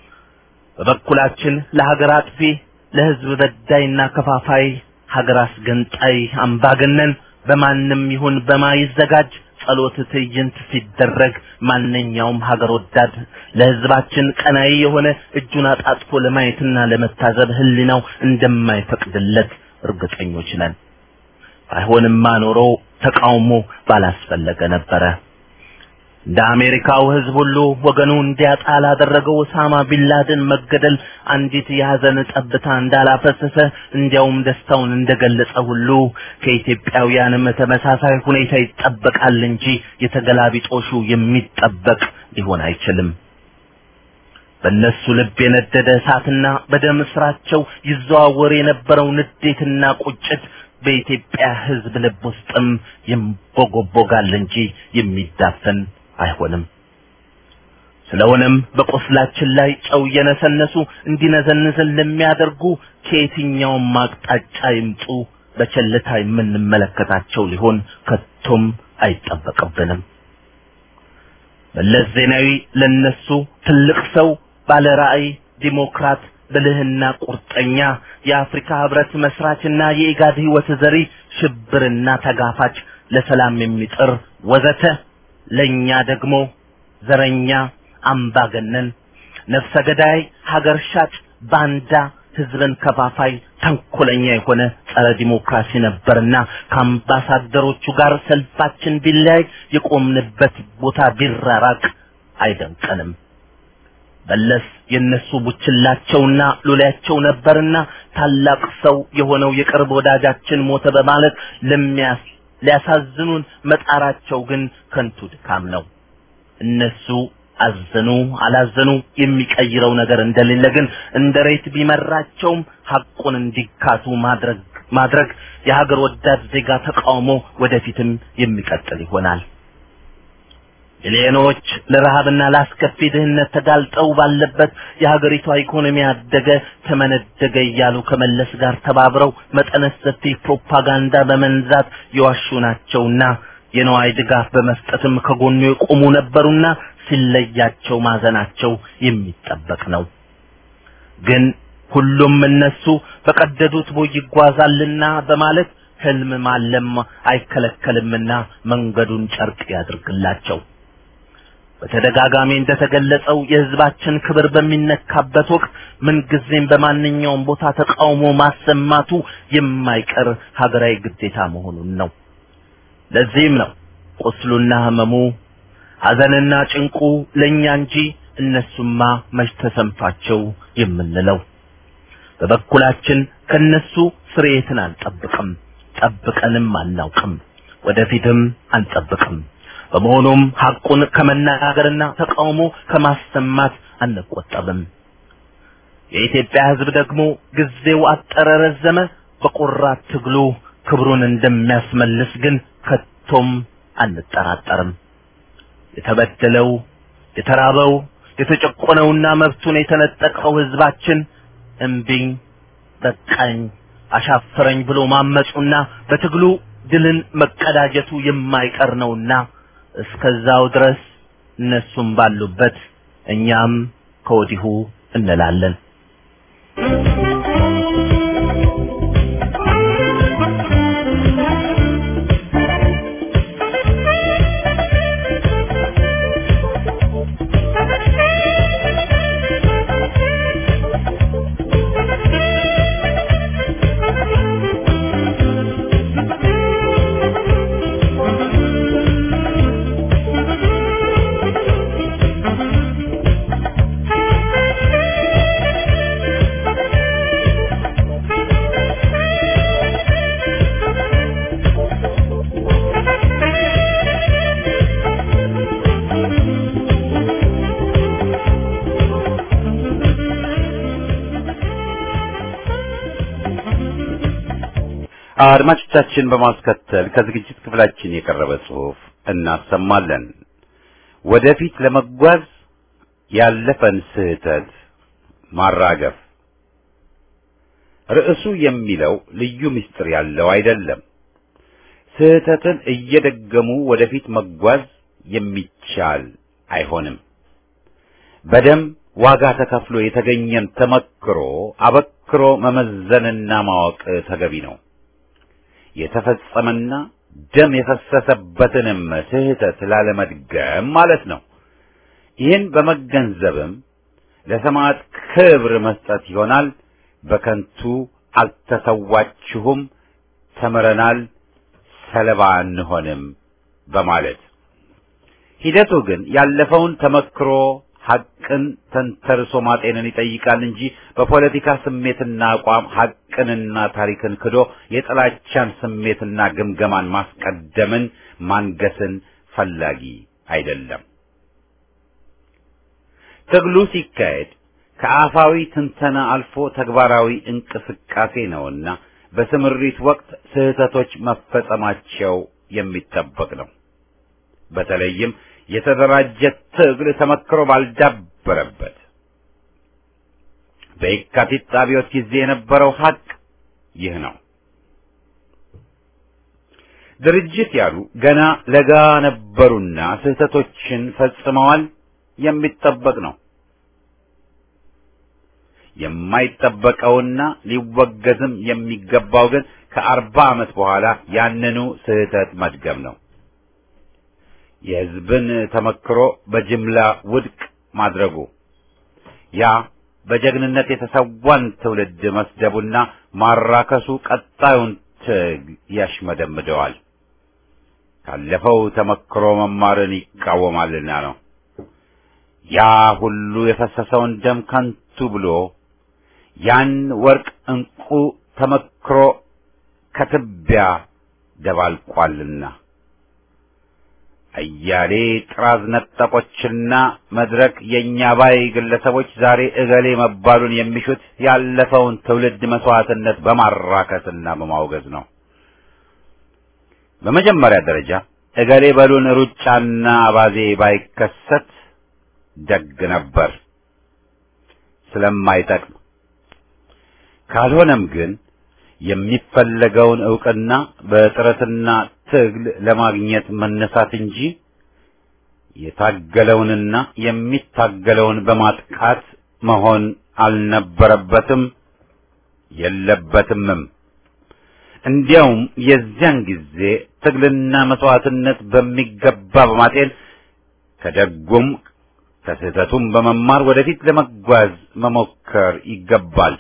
በበኩላችን ለሀገር አጥፊ፣ ለህዝብ በዳይና ከፋፋይ ሀገር አስገንጣይ አምባገነን በማንም ይሁን በማይዘጋጅ ጸሎት ትዕይንት ሲደረግ ማንኛውም ሀገር ወዳድ ለህዝባችን ቀናይ የሆነ እጁን አጣጥፎ ለማየትና ለመታዘብ ህሊናው እንደማይፈቅድለት እርግጠኞች ነን። ባይሆንማ ኖሮ ተቃውሞ ባላስፈለገ ነበረ። እንደ አሜሪካው ህዝብ ሁሉ ወገኑ እንዲያጣ ላደረገው ኦሳማ ቢንላደን መገደል አንዲት የሀዘን ጠብታ እንዳላፈሰሰ እንዲያውም ደስታውን እንደገለጸ ሁሉ ከኢትዮጵያውያንም ተመሳሳይ ሁኔታ ይጠበቃል እንጂ የተገላቢጦሹ የሚጠበቅ ሊሆን አይችልም። በእነሱ ልብ የነደደ እሳትና በደም ስራቸው ይዘዋወር የነበረው ንዴትና ቁጭት በኢትዮጵያ ህዝብ ልብ ውስጥም ይንቦጎቦጋል እንጂ የሚዳፈን አይሆንም። ስለሆነም በቆስላችን ላይ ጨው እየነሰነሱ እንዲነዘንዝን ለሚያደርጉ ከየትኛውም አቅጣጫ ይምጡ በቸልታ የምንመለከታቸው ሊሆን ከቶም አይጠበቅብንም። መለስ ዜናዊ ለነሱ ትልቅ ሰው፣ ባለ ራዕይ፣ ዲሞክራት፣ ብልህና ቁርጠኛ የአፍሪካ ህብረት መስራችና የኢጋድ ህይወት ዘሪ፣ ሽብርና ተጋፋጭ፣ ለሰላም የሚጥር ወዘተ ለኛ ደግሞ ዘረኛ፣ አምባገነን፣ ነፍሰ ገዳይ፣ ሀገር ሻጭ፣ ባንዳ፣ ህዝብን ከፋፋይ፣ ተንኮለኛ የሆነ ጸረ ዲሞክራሲ ነበርና ከአምባሳደሮቹ ጋር ሰልፋችን ቢለያይ የቆምንበት ቦታ ቢራራቅ አይደንቀንም። መለስ የነሱ ቡችላቸውና ሎሌያቸው ነበርና ታላቅ ሰው የሆነው የቅርብ ወዳጃችን ሞተ በማለት ለሚያስ ሊያሳዝኑን መጣራቸው ግን ከንቱ ድካም ነው። እነሱ አዘኑ አላዘኑ የሚቀይረው ነገር እንደሌለ ግን እንደ ሬት ቢመራቸውም ሐቁን እንዲካቱ ማድረግ ማድረግ የሀገር ወዳድ ዜጋ ተቃውሞ ወደፊትም የሚቀጥል ይሆናል። ሚሊዮኖች ለረሃብና ለአስከፊ ድህነት ተጋልጠው ባለበት የሀገሪቷ ኢኮኖሚ አደገ ተመነደገ እያሉ ከመለስ ጋር ተባብረው መጠነ ሰፊ ፕሮፓጋንዳ በመንዛት የዋሹ ናቸውና የነዋይ ድጋፍ በመስጠትም ከጎኑ የቆሙ ነበሩና ሲለያቸው ማዘናቸው የሚጠበቅ ነው። ግን ሁሉም እነሱ በቀደዱት ቦይ ይጓዛልና በማለት ህልም ማለም አይከለከልምና መንገዱን ጨርቅ ያድርግላቸው። በተደጋጋሚ እንደተገለጸው የህዝባችን ክብር በሚነካበት ወቅት ምንጊዜም በማንኛውም ቦታ ተቃውሞ ማሰማቱ የማይቀር ሀገራዊ ግዴታ መሆኑን ነው። ለዚህም ነው ቁስሉና ህመሙ ሐዘንና ጭንቁ ለእኛ እንጂ እነሱማ መች ተሰምቷቸው የምንለው። በበኩላችን ከነሱ ስርየትን አንጠብቅም፣ ጠብቀንም አናውቅም፣ ወደፊትም አንጠብቅም። በመሆኑም ሐቁን ከመናገርና ተቃውሞ ከማሰማት አንቆጠብም። የኢትዮጵያ ህዝብ ደግሞ ጊዜው አጠረ ረዘመ በቆራት ትግሉ ክብሩን እንደሚያስመልስ ግን ከቶም አንጠራጠርም። የተበደለው የተራበው የተጨቆነውና መብቱን የተነጠቀው ህዝባችን እምቢኝ በቃኝ አሻፈረኝ ብሎ ማመጹና በትግሉ ድልን መቀዳጀቱ የማይቀር ነውና እስከዛው ድረስ እነሱም ባሉበት እኛም ከወዲሁ እንላለን። አድማጮቻችን በማስከተል ከዝግጅት ክፍላችን የቀረበ ጽሑፍ እናሰማለን። ወደፊት ለመጓዝ ያለፈን ስህተት ማራገፍ። ርዕሱ የሚለው ልዩ ምስጢር ያለው አይደለም። ስህተትን እየደገሙ ወደፊት መጓዝ የሚቻል አይሆንም። በደም ዋጋ ተከፍሎ የተገኘን ተመክሮ አበክሮ መመዘንና ማወቅ ተገቢ ነው። የተፈጸመና ደም የፈሰሰበትንም ስህተት ላለመድገም ማለት ነው። ይህን በመገንዘብም ለሰማዕት ክብር መስጠት ይሆናል። በከንቱ አልተሰዋችሁም፣ ተምረናል፣ ሰለባ አንሆንም በማለት ሂደቱ ግን ያለፈውን ተመክሮ ሐቅን ተንተርሶ ማጤንን ይጠይቃል እንጂ በፖለቲካ ስሜትና አቋም ሐቅንና ታሪክን ክዶ የጥላቻን ስሜትና ግምገማን ማስቀደምን ማንገስን ፈላጊ አይደለም። ትግሉ ሲካሄድ ከአፋዊ ትንተና አልፎ ተግባራዊ እንቅስቃሴ ነውና በስምሪት ወቅት ስህተቶች መፈጸማቸው የሚጠበቅ ነው። በተለይም የተደራጀ ትግል ተመክሮ ባልዳበረበት በየካቲት አብዮት ጊዜ የነበረው ሐቅ ይህ ነው። ድርጅት ያሉ ገና ለጋ ነበሩና ስህተቶችን ፈጽመዋል። የሚጠበቅ ነው። የማይጠበቀውና ሊወገዝም የሚገባው ግን ከአርባ ዓመት በኋላ ያንኑ ስህተት መድገም ነው። የሕዝብን ተመክሮ በጅምላ ውድቅ ማድረጉ ያ በጀግንነት የተሰዋን ትውልድ መስደቡና ማራከሱ ቀጣዩን ትግ ያሽመደምደዋል። ካለፈው ተመክሮ መማርን ይቃወማልና ነው። ያ ሁሉ የፈሰሰውን ደም ከንቱ ብሎ ያን ወርቅ እንቁ ተመክሮ ከትቢያ ደባልቋልና አያሌ ጥራዝ ነጠቆችና መድረክ የእኛ ባይ ግለሰቦች ዛሬ እገሌ መባሉን የሚሹት ያለፈውን ትውልድ መስዋዕትነት በማራከስና በማውገዝ ነው። በመጀመሪያ ደረጃ እገሌ በሉን ሩጫና አባዜ ባይከሰት ደግ ነበር ስለማይጠቅም። ካልሆነም ግን የሚፈለገውን ዕውቅና በጥረትና ትግል ለማግኘት መነሳት እንጂ የታገለውንና የሚታገለውን በማጥቃት መሆን አልነበረበትም የለበትምም። እንዲያውም የዚያን ጊዜ ትግልና መስዋዕትነት በሚገባ በማጤን ከደጉም ከስህተቱም በመማር ወደፊት ለመጓዝ መሞከር ይገባል።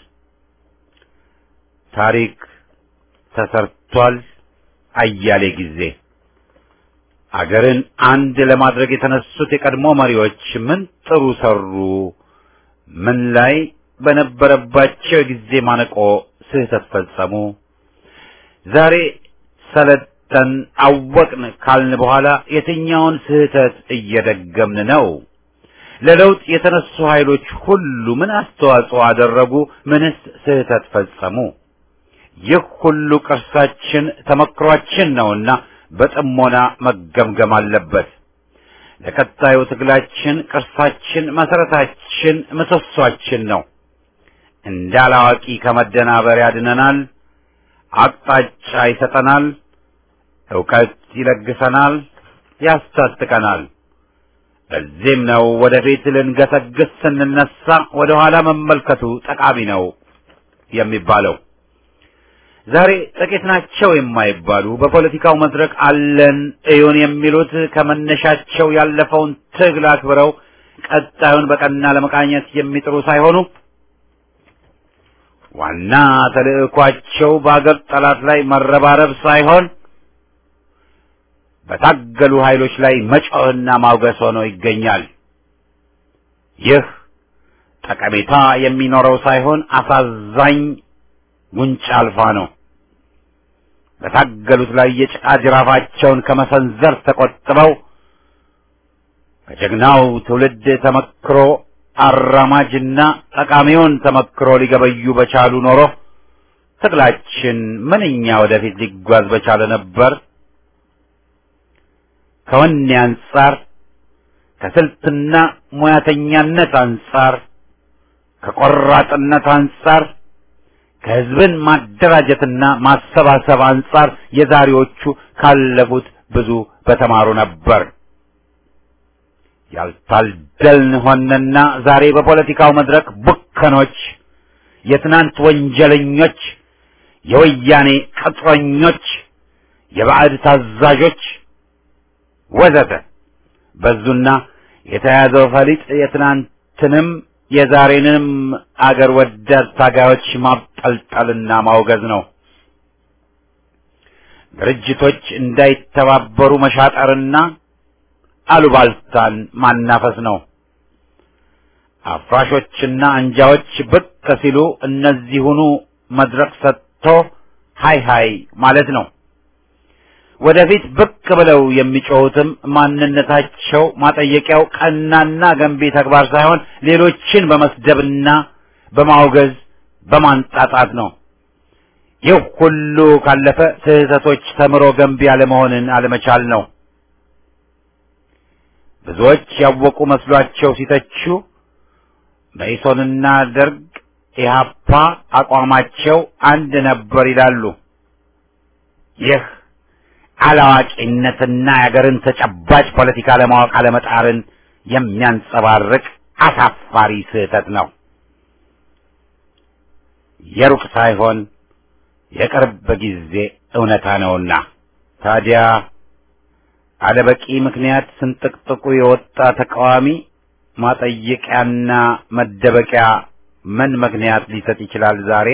ታሪክ ተሰርቷል አያሌ ጊዜ። አገርን አንድ ለማድረግ የተነሱት የቀድሞ መሪዎች ምን ጥሩ ሰሩ? ምን ላይ በነበረባቸው የጊዜ ማነቆ ስህተት ፈጸሙ? ዛሬ ሰለጠን አወቅን ካልን በኋላ የትኛውን ስህተት እየደገምን ነው? ለለውጥ የተነሱ ኃይሎች ሁሉ ምን አስተዋጽኦ አደረጉ? ምንስ ስህተት ፈጸሙ? ይህ ሁሉ ቅርሳችን ተመክሯችን ነውና በጥሞና መገምገም አለበት። ለቀጣዩ ትግላችን ቅርሳችን፣ መሰረታችን፣ ምሰሷችን ነው። እንዳላዋቂ ከመደናበር ያድነናል። አቅጣጫ ይሰጠናል። ዕውቀት ይለግሰናል፣ ያስታጥቀናል። በዚህም ነው ወደፊት ልንገሰግስ ስንነሳ ወደ ኋላ መመልከቱ ጠቃሚ ነው የሚባለው። ዛሬ ጥቂት ናቸው የማይባሉ በፖለቲካው መድረክ አለን እዩን የሚሉት ከመነሻቸው ያለፈውን ትግል አክብረው ቀጣዩን በቀና ለመቃኘት የሚጥሩ ሳይሆኑ ዋና ተልዕኳቸው በአገር ጠላት ላይ መረባረብ ሳይሆን በታገሉ ኃይሎች ላይ መጮህና ማውገስ ሆኖ ይገኛል። ይህ ጠቀሜታ የሚኖረው ሳይሆን አሳዛኝ ጉንጭ አልፋ ነው። በታገሉት ላይ የጭቃ ጅራፋቸውን ከመሰንዘር ተቆጥበው ከጀግናው ትውልድ ተመክሮ አራማጅና ጠቃሚውን ተመክሮ ሊገበዩ በቻሉ ኖሮ ትግላችን ምንኛ ወደፊት ሊጓዝ በቻለ ነበር። ከወኔ አንጻር፣ ከስልትና ሙያተኛነት አንጻር፣ ከቆራጥነት አንጻር፣ ከህዝብን ማደራጀትና ማሰባሰብ አንጻር የዛሬዎቹ ካለፉት ብዙ በተማሩ ነበር። ያልታደልን ሆነና ዛሬ በፖለቲካው መድረክ ቡከኖች፣ የትናንት ወንጀለኞች፣ የወያኔ ቅጥረኞች፣ የባዕድ ታዛዦች ወዘተ በዙና የተያዘው ፈሊጥ የትናንትንም የዛሬንም አገር ወዳድ ታጋዮች ማብጠልጠልና ማውገዝ ነው። ድርጅቶች እንዳይተባበሩ መሻጠርና አሉባልታን ማናፈስ ነው። አፍራሾችና አንጃዎች ብቅ ሲሉ እነዚሁኑ መድረክ ሰጥቶ ሃይ ሃይ ማለት ነው። ወደፊት ብቅ ብለው የሚጮሁትም ማንነታቸው ማጠየቂያው ቀናና ገንቢ ተግባር ሳይሆን ሌሎችን በመስደብና በማውገዝ በማንጣጣት ነው። ይህ ሁሉ ካለፈ ስህተቶች ተምሮ ገንቢ አለመሆንን አለመቻል ነው። ብዙዎች ያወቁ መስሏቸው ሲተቹ መኢሶንና ደርግ ኢህአፓ አቋማቸው አንድ ነበር ይላሉ። ይህ አላዋቂነትና የአገርን ተጨባጭ ፖለቲካ ለማወቅ አለመጣርን የሚያንጸባርቅ አሳፋሪ ስህተት ነው። የሩቅ ሳይሆን የቅርብ ጊዜ እውነታ ነውና ታዲያ አለበቂ ምክንያት ስንጥቅጥቁ የወጣ ተቃዋሚ ማጠየቂያና መደበቂያ ምን ምክንያት ሊሰጥ ይችላል? ዛሬ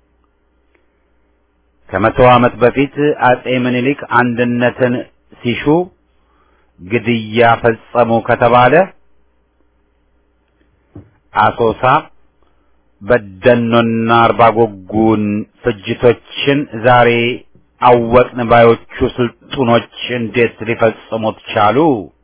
ከመቶ ዓመት በፊት አጼ ምኒልክ አንድነትን ሲሹ ግድያ ፈጸሙ ከተባለ አሶሳ በደኖና አርባጎጉን ፍጅቶችን ዛሬ አወቅን ባዮቹ ስልጡኖች እንዴት ሊፈጽሙት ቻሉ?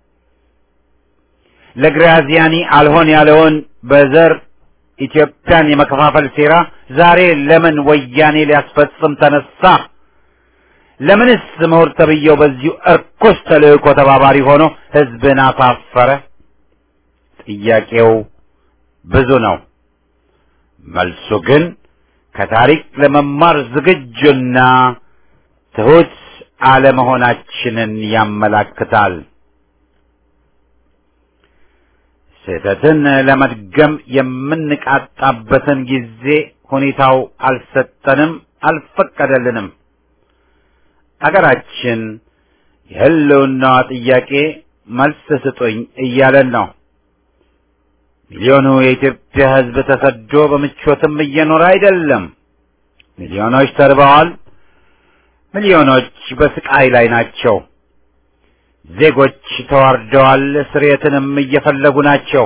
ለግራዚያኒ አልሆን ያለውን በዘር ኢትዮጵያን የመከፋፈል ሴራ ዛሬ ለምን ወያኔ ሊያስፈጽም ተነሳ? ለምንስ ምሁር ተብዬው በዚሁ እርኩስ ተልእኮ ተባባሪ ሆኖ ሕዝብን አሳፈረ? ጥያቄው ብዙ ነው። መልሱ ግን ከታሪክ ለመማር ዝግጁና ትሑት አለመሆናችንን ያመላክታል። ስህተትን ለመድገም የምንቃጣበትን ጊዜ ሁኔታው አልሰጠንም፣ አልፈቀደልንም። አገራችን የህልውናዋ ጥያቄ መልስ ስጡኝ እያለን ነው። ሚሊዮኑ የኢትዮጵያ ሕዝብ ተሰዶ በምቾትም እየኖረ አይደለም። ሚሊዮኖች ተርበዋል። ሚሊዮኖች በስቃይ ላይ ናቸው። ዜጎች ተዋርደዋል። ስርየትንም እየፈለጉ ናቸው።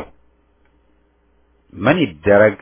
ምን ይደረግ?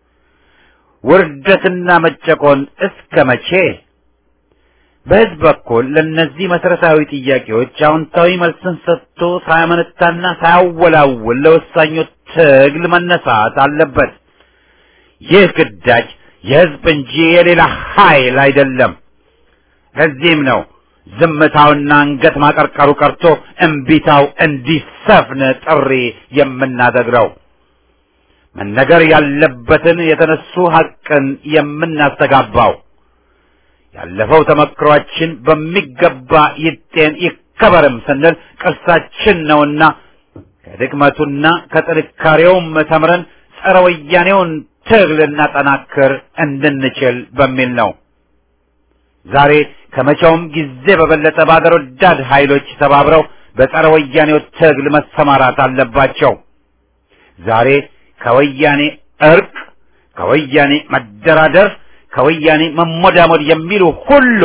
ውርደትና መጨቆን እስከ መቼ? በሕዝብ በኩል ለእነዚህ መሰረታዊ ጥያቄዎች አዎንታዊ መልስን ሰጥቶ ሳያመነታና ሳያወላውል ለወሳኙ ትግል መነሳት አለበት። ይህ ግዳጅ የሕዝብ እንጂ የሌላ ኃይል አይደለም። ለዚህም ነው ዝምታውና አንገት ማቀርቀሩ ቀርቶ እምቢታው እንዲሰፍን ጥሪ የምናደርገው። መነገር ያለበትን የተነሱ ሐቅን የምናስተጋባው ያለፈው ተመክሯችን በሚገባ ይጤን ይከበርም ስንል ቅርሳችን ነውና ከድክመቱና ከጥንካሬውም ተምረን ጸረ ወያኔውን ትግል ልናጠናክር እንድንችል በሚል ነው። ዛሬ ከመቼውም ጊዜ በበለጠ በአገር ወዳድ ኃይሎች ተባብረው በጸረ ወያኔው ትግል መሰማራት አለባቸው። ዛሬ ከወያኔ እርቅ፣ ከወያኔ መደራደር፣ ከወያኔ መሞዳሞድ የሚሉ ሁሉ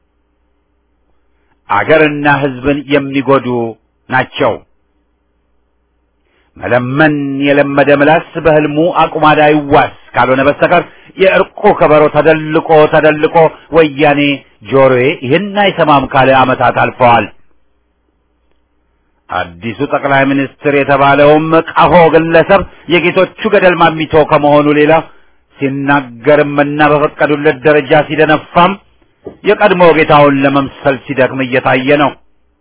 አገርና ሕዝብን የሚጎዱ ናቸው። መለመን የለመደ ምላስ በህልሙ አቁማዳ ይዋስ ካልሆነ በስተቀር የእርቁ ከበሮ ተደልቆ ተደልቆ ወያኔ ጆሮዬ ይህን አይሰማም ካለ ዓመታት አልፈዋል። አዲሱ ጠቅላይ ሚኒስትር የተባለውም ቀሆ ግለሰብ የጌቶቹ ገደል ማሚቶ ከመሆኑ ሌላ ሲናገርምና በፈቀዱለት ደረጃ ሲደነፋም የቀድሞ ጌታውን ለመምሰል ሲደክም እየታየ ነው።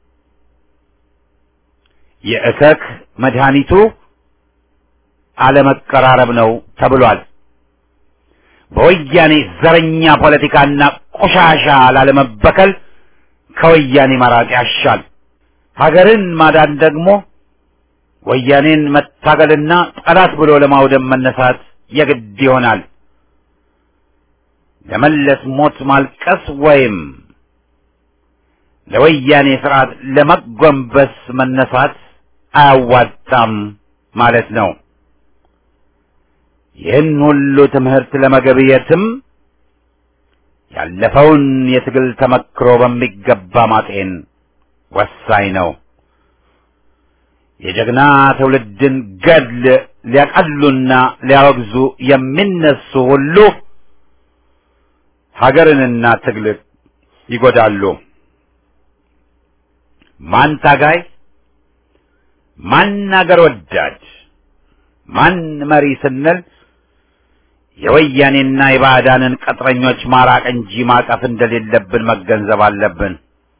የእከክ መድኃኒቱ አለመቀራረብ ነው ተብሏል። በወያኔ ዘረኛ ፖለቲካና ቆሻሻ ላለመበከል ከወያኔ መራቅ ያሻል። ሀገርን ማዳን ደግሞ ወያኔን መታገልና ጠላት ብሎ ለማውደም መነሳት የግድ ይሆናል። ለመለስ ሞት ማልቀስ ወይም ለወያኔ ስርዓት ለመጎንበስ መነሳት አያዋጣም ማለት ነው። ይህን ሁሉ ትምህርት ለመገብየትም ያለፈውን የትግል ተመክሮ በሚገባ ማጤን ወሳኝ ነው። የጀግና ትውልድን ገድል ሊያቀሉና ሊያወግዙ የሚነሱ ሁሉ ሀገርንና ትግል ይጎዳሉ። ማን ታጋይ፣ ማን አገር ወዳድ፣ ማን መሪ ስንል የወያኔና የባዕዳንን ቅጥረኞች ማራቅ እንጂ ማቀፍ እንደሌለብን መገንዘብ አለብን።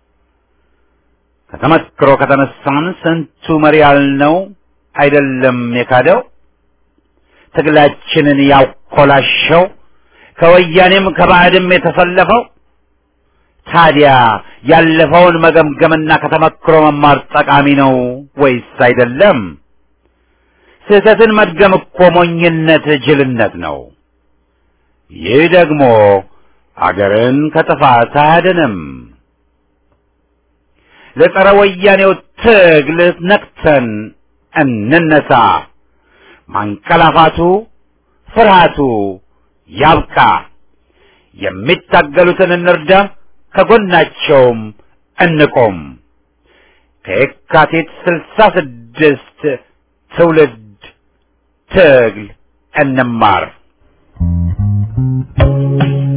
ከተመክሮ ከተነሳን ስንቱ መሪ ያልነው አይደለም የካደው ትግላችንን ያኮላሸው ከወያኔም ከባዕድም የተሰለፈው። ታዲያ ያለፈውን መገምገምና ከተመክሮ መማር ጠቃሚ ነው ወይስ አይደለም? ስህተትን መድገም እኮ ሞኝነት፣ ጅልነት ነው። ይህ ደግሞ አገርን ከጥፋት አያድንም። ለጸረ ወያኔው ትግል ነቅተን እንነሳ። ማንቀላፋቱ፣ ፍርሃቱ ያብቃ። የሚታገሉትን እንርዳ፣ ከጎናቸውም እንቆም። ከየካቲት ስልሳ ስድስት ትውልድ ትግል እንማር።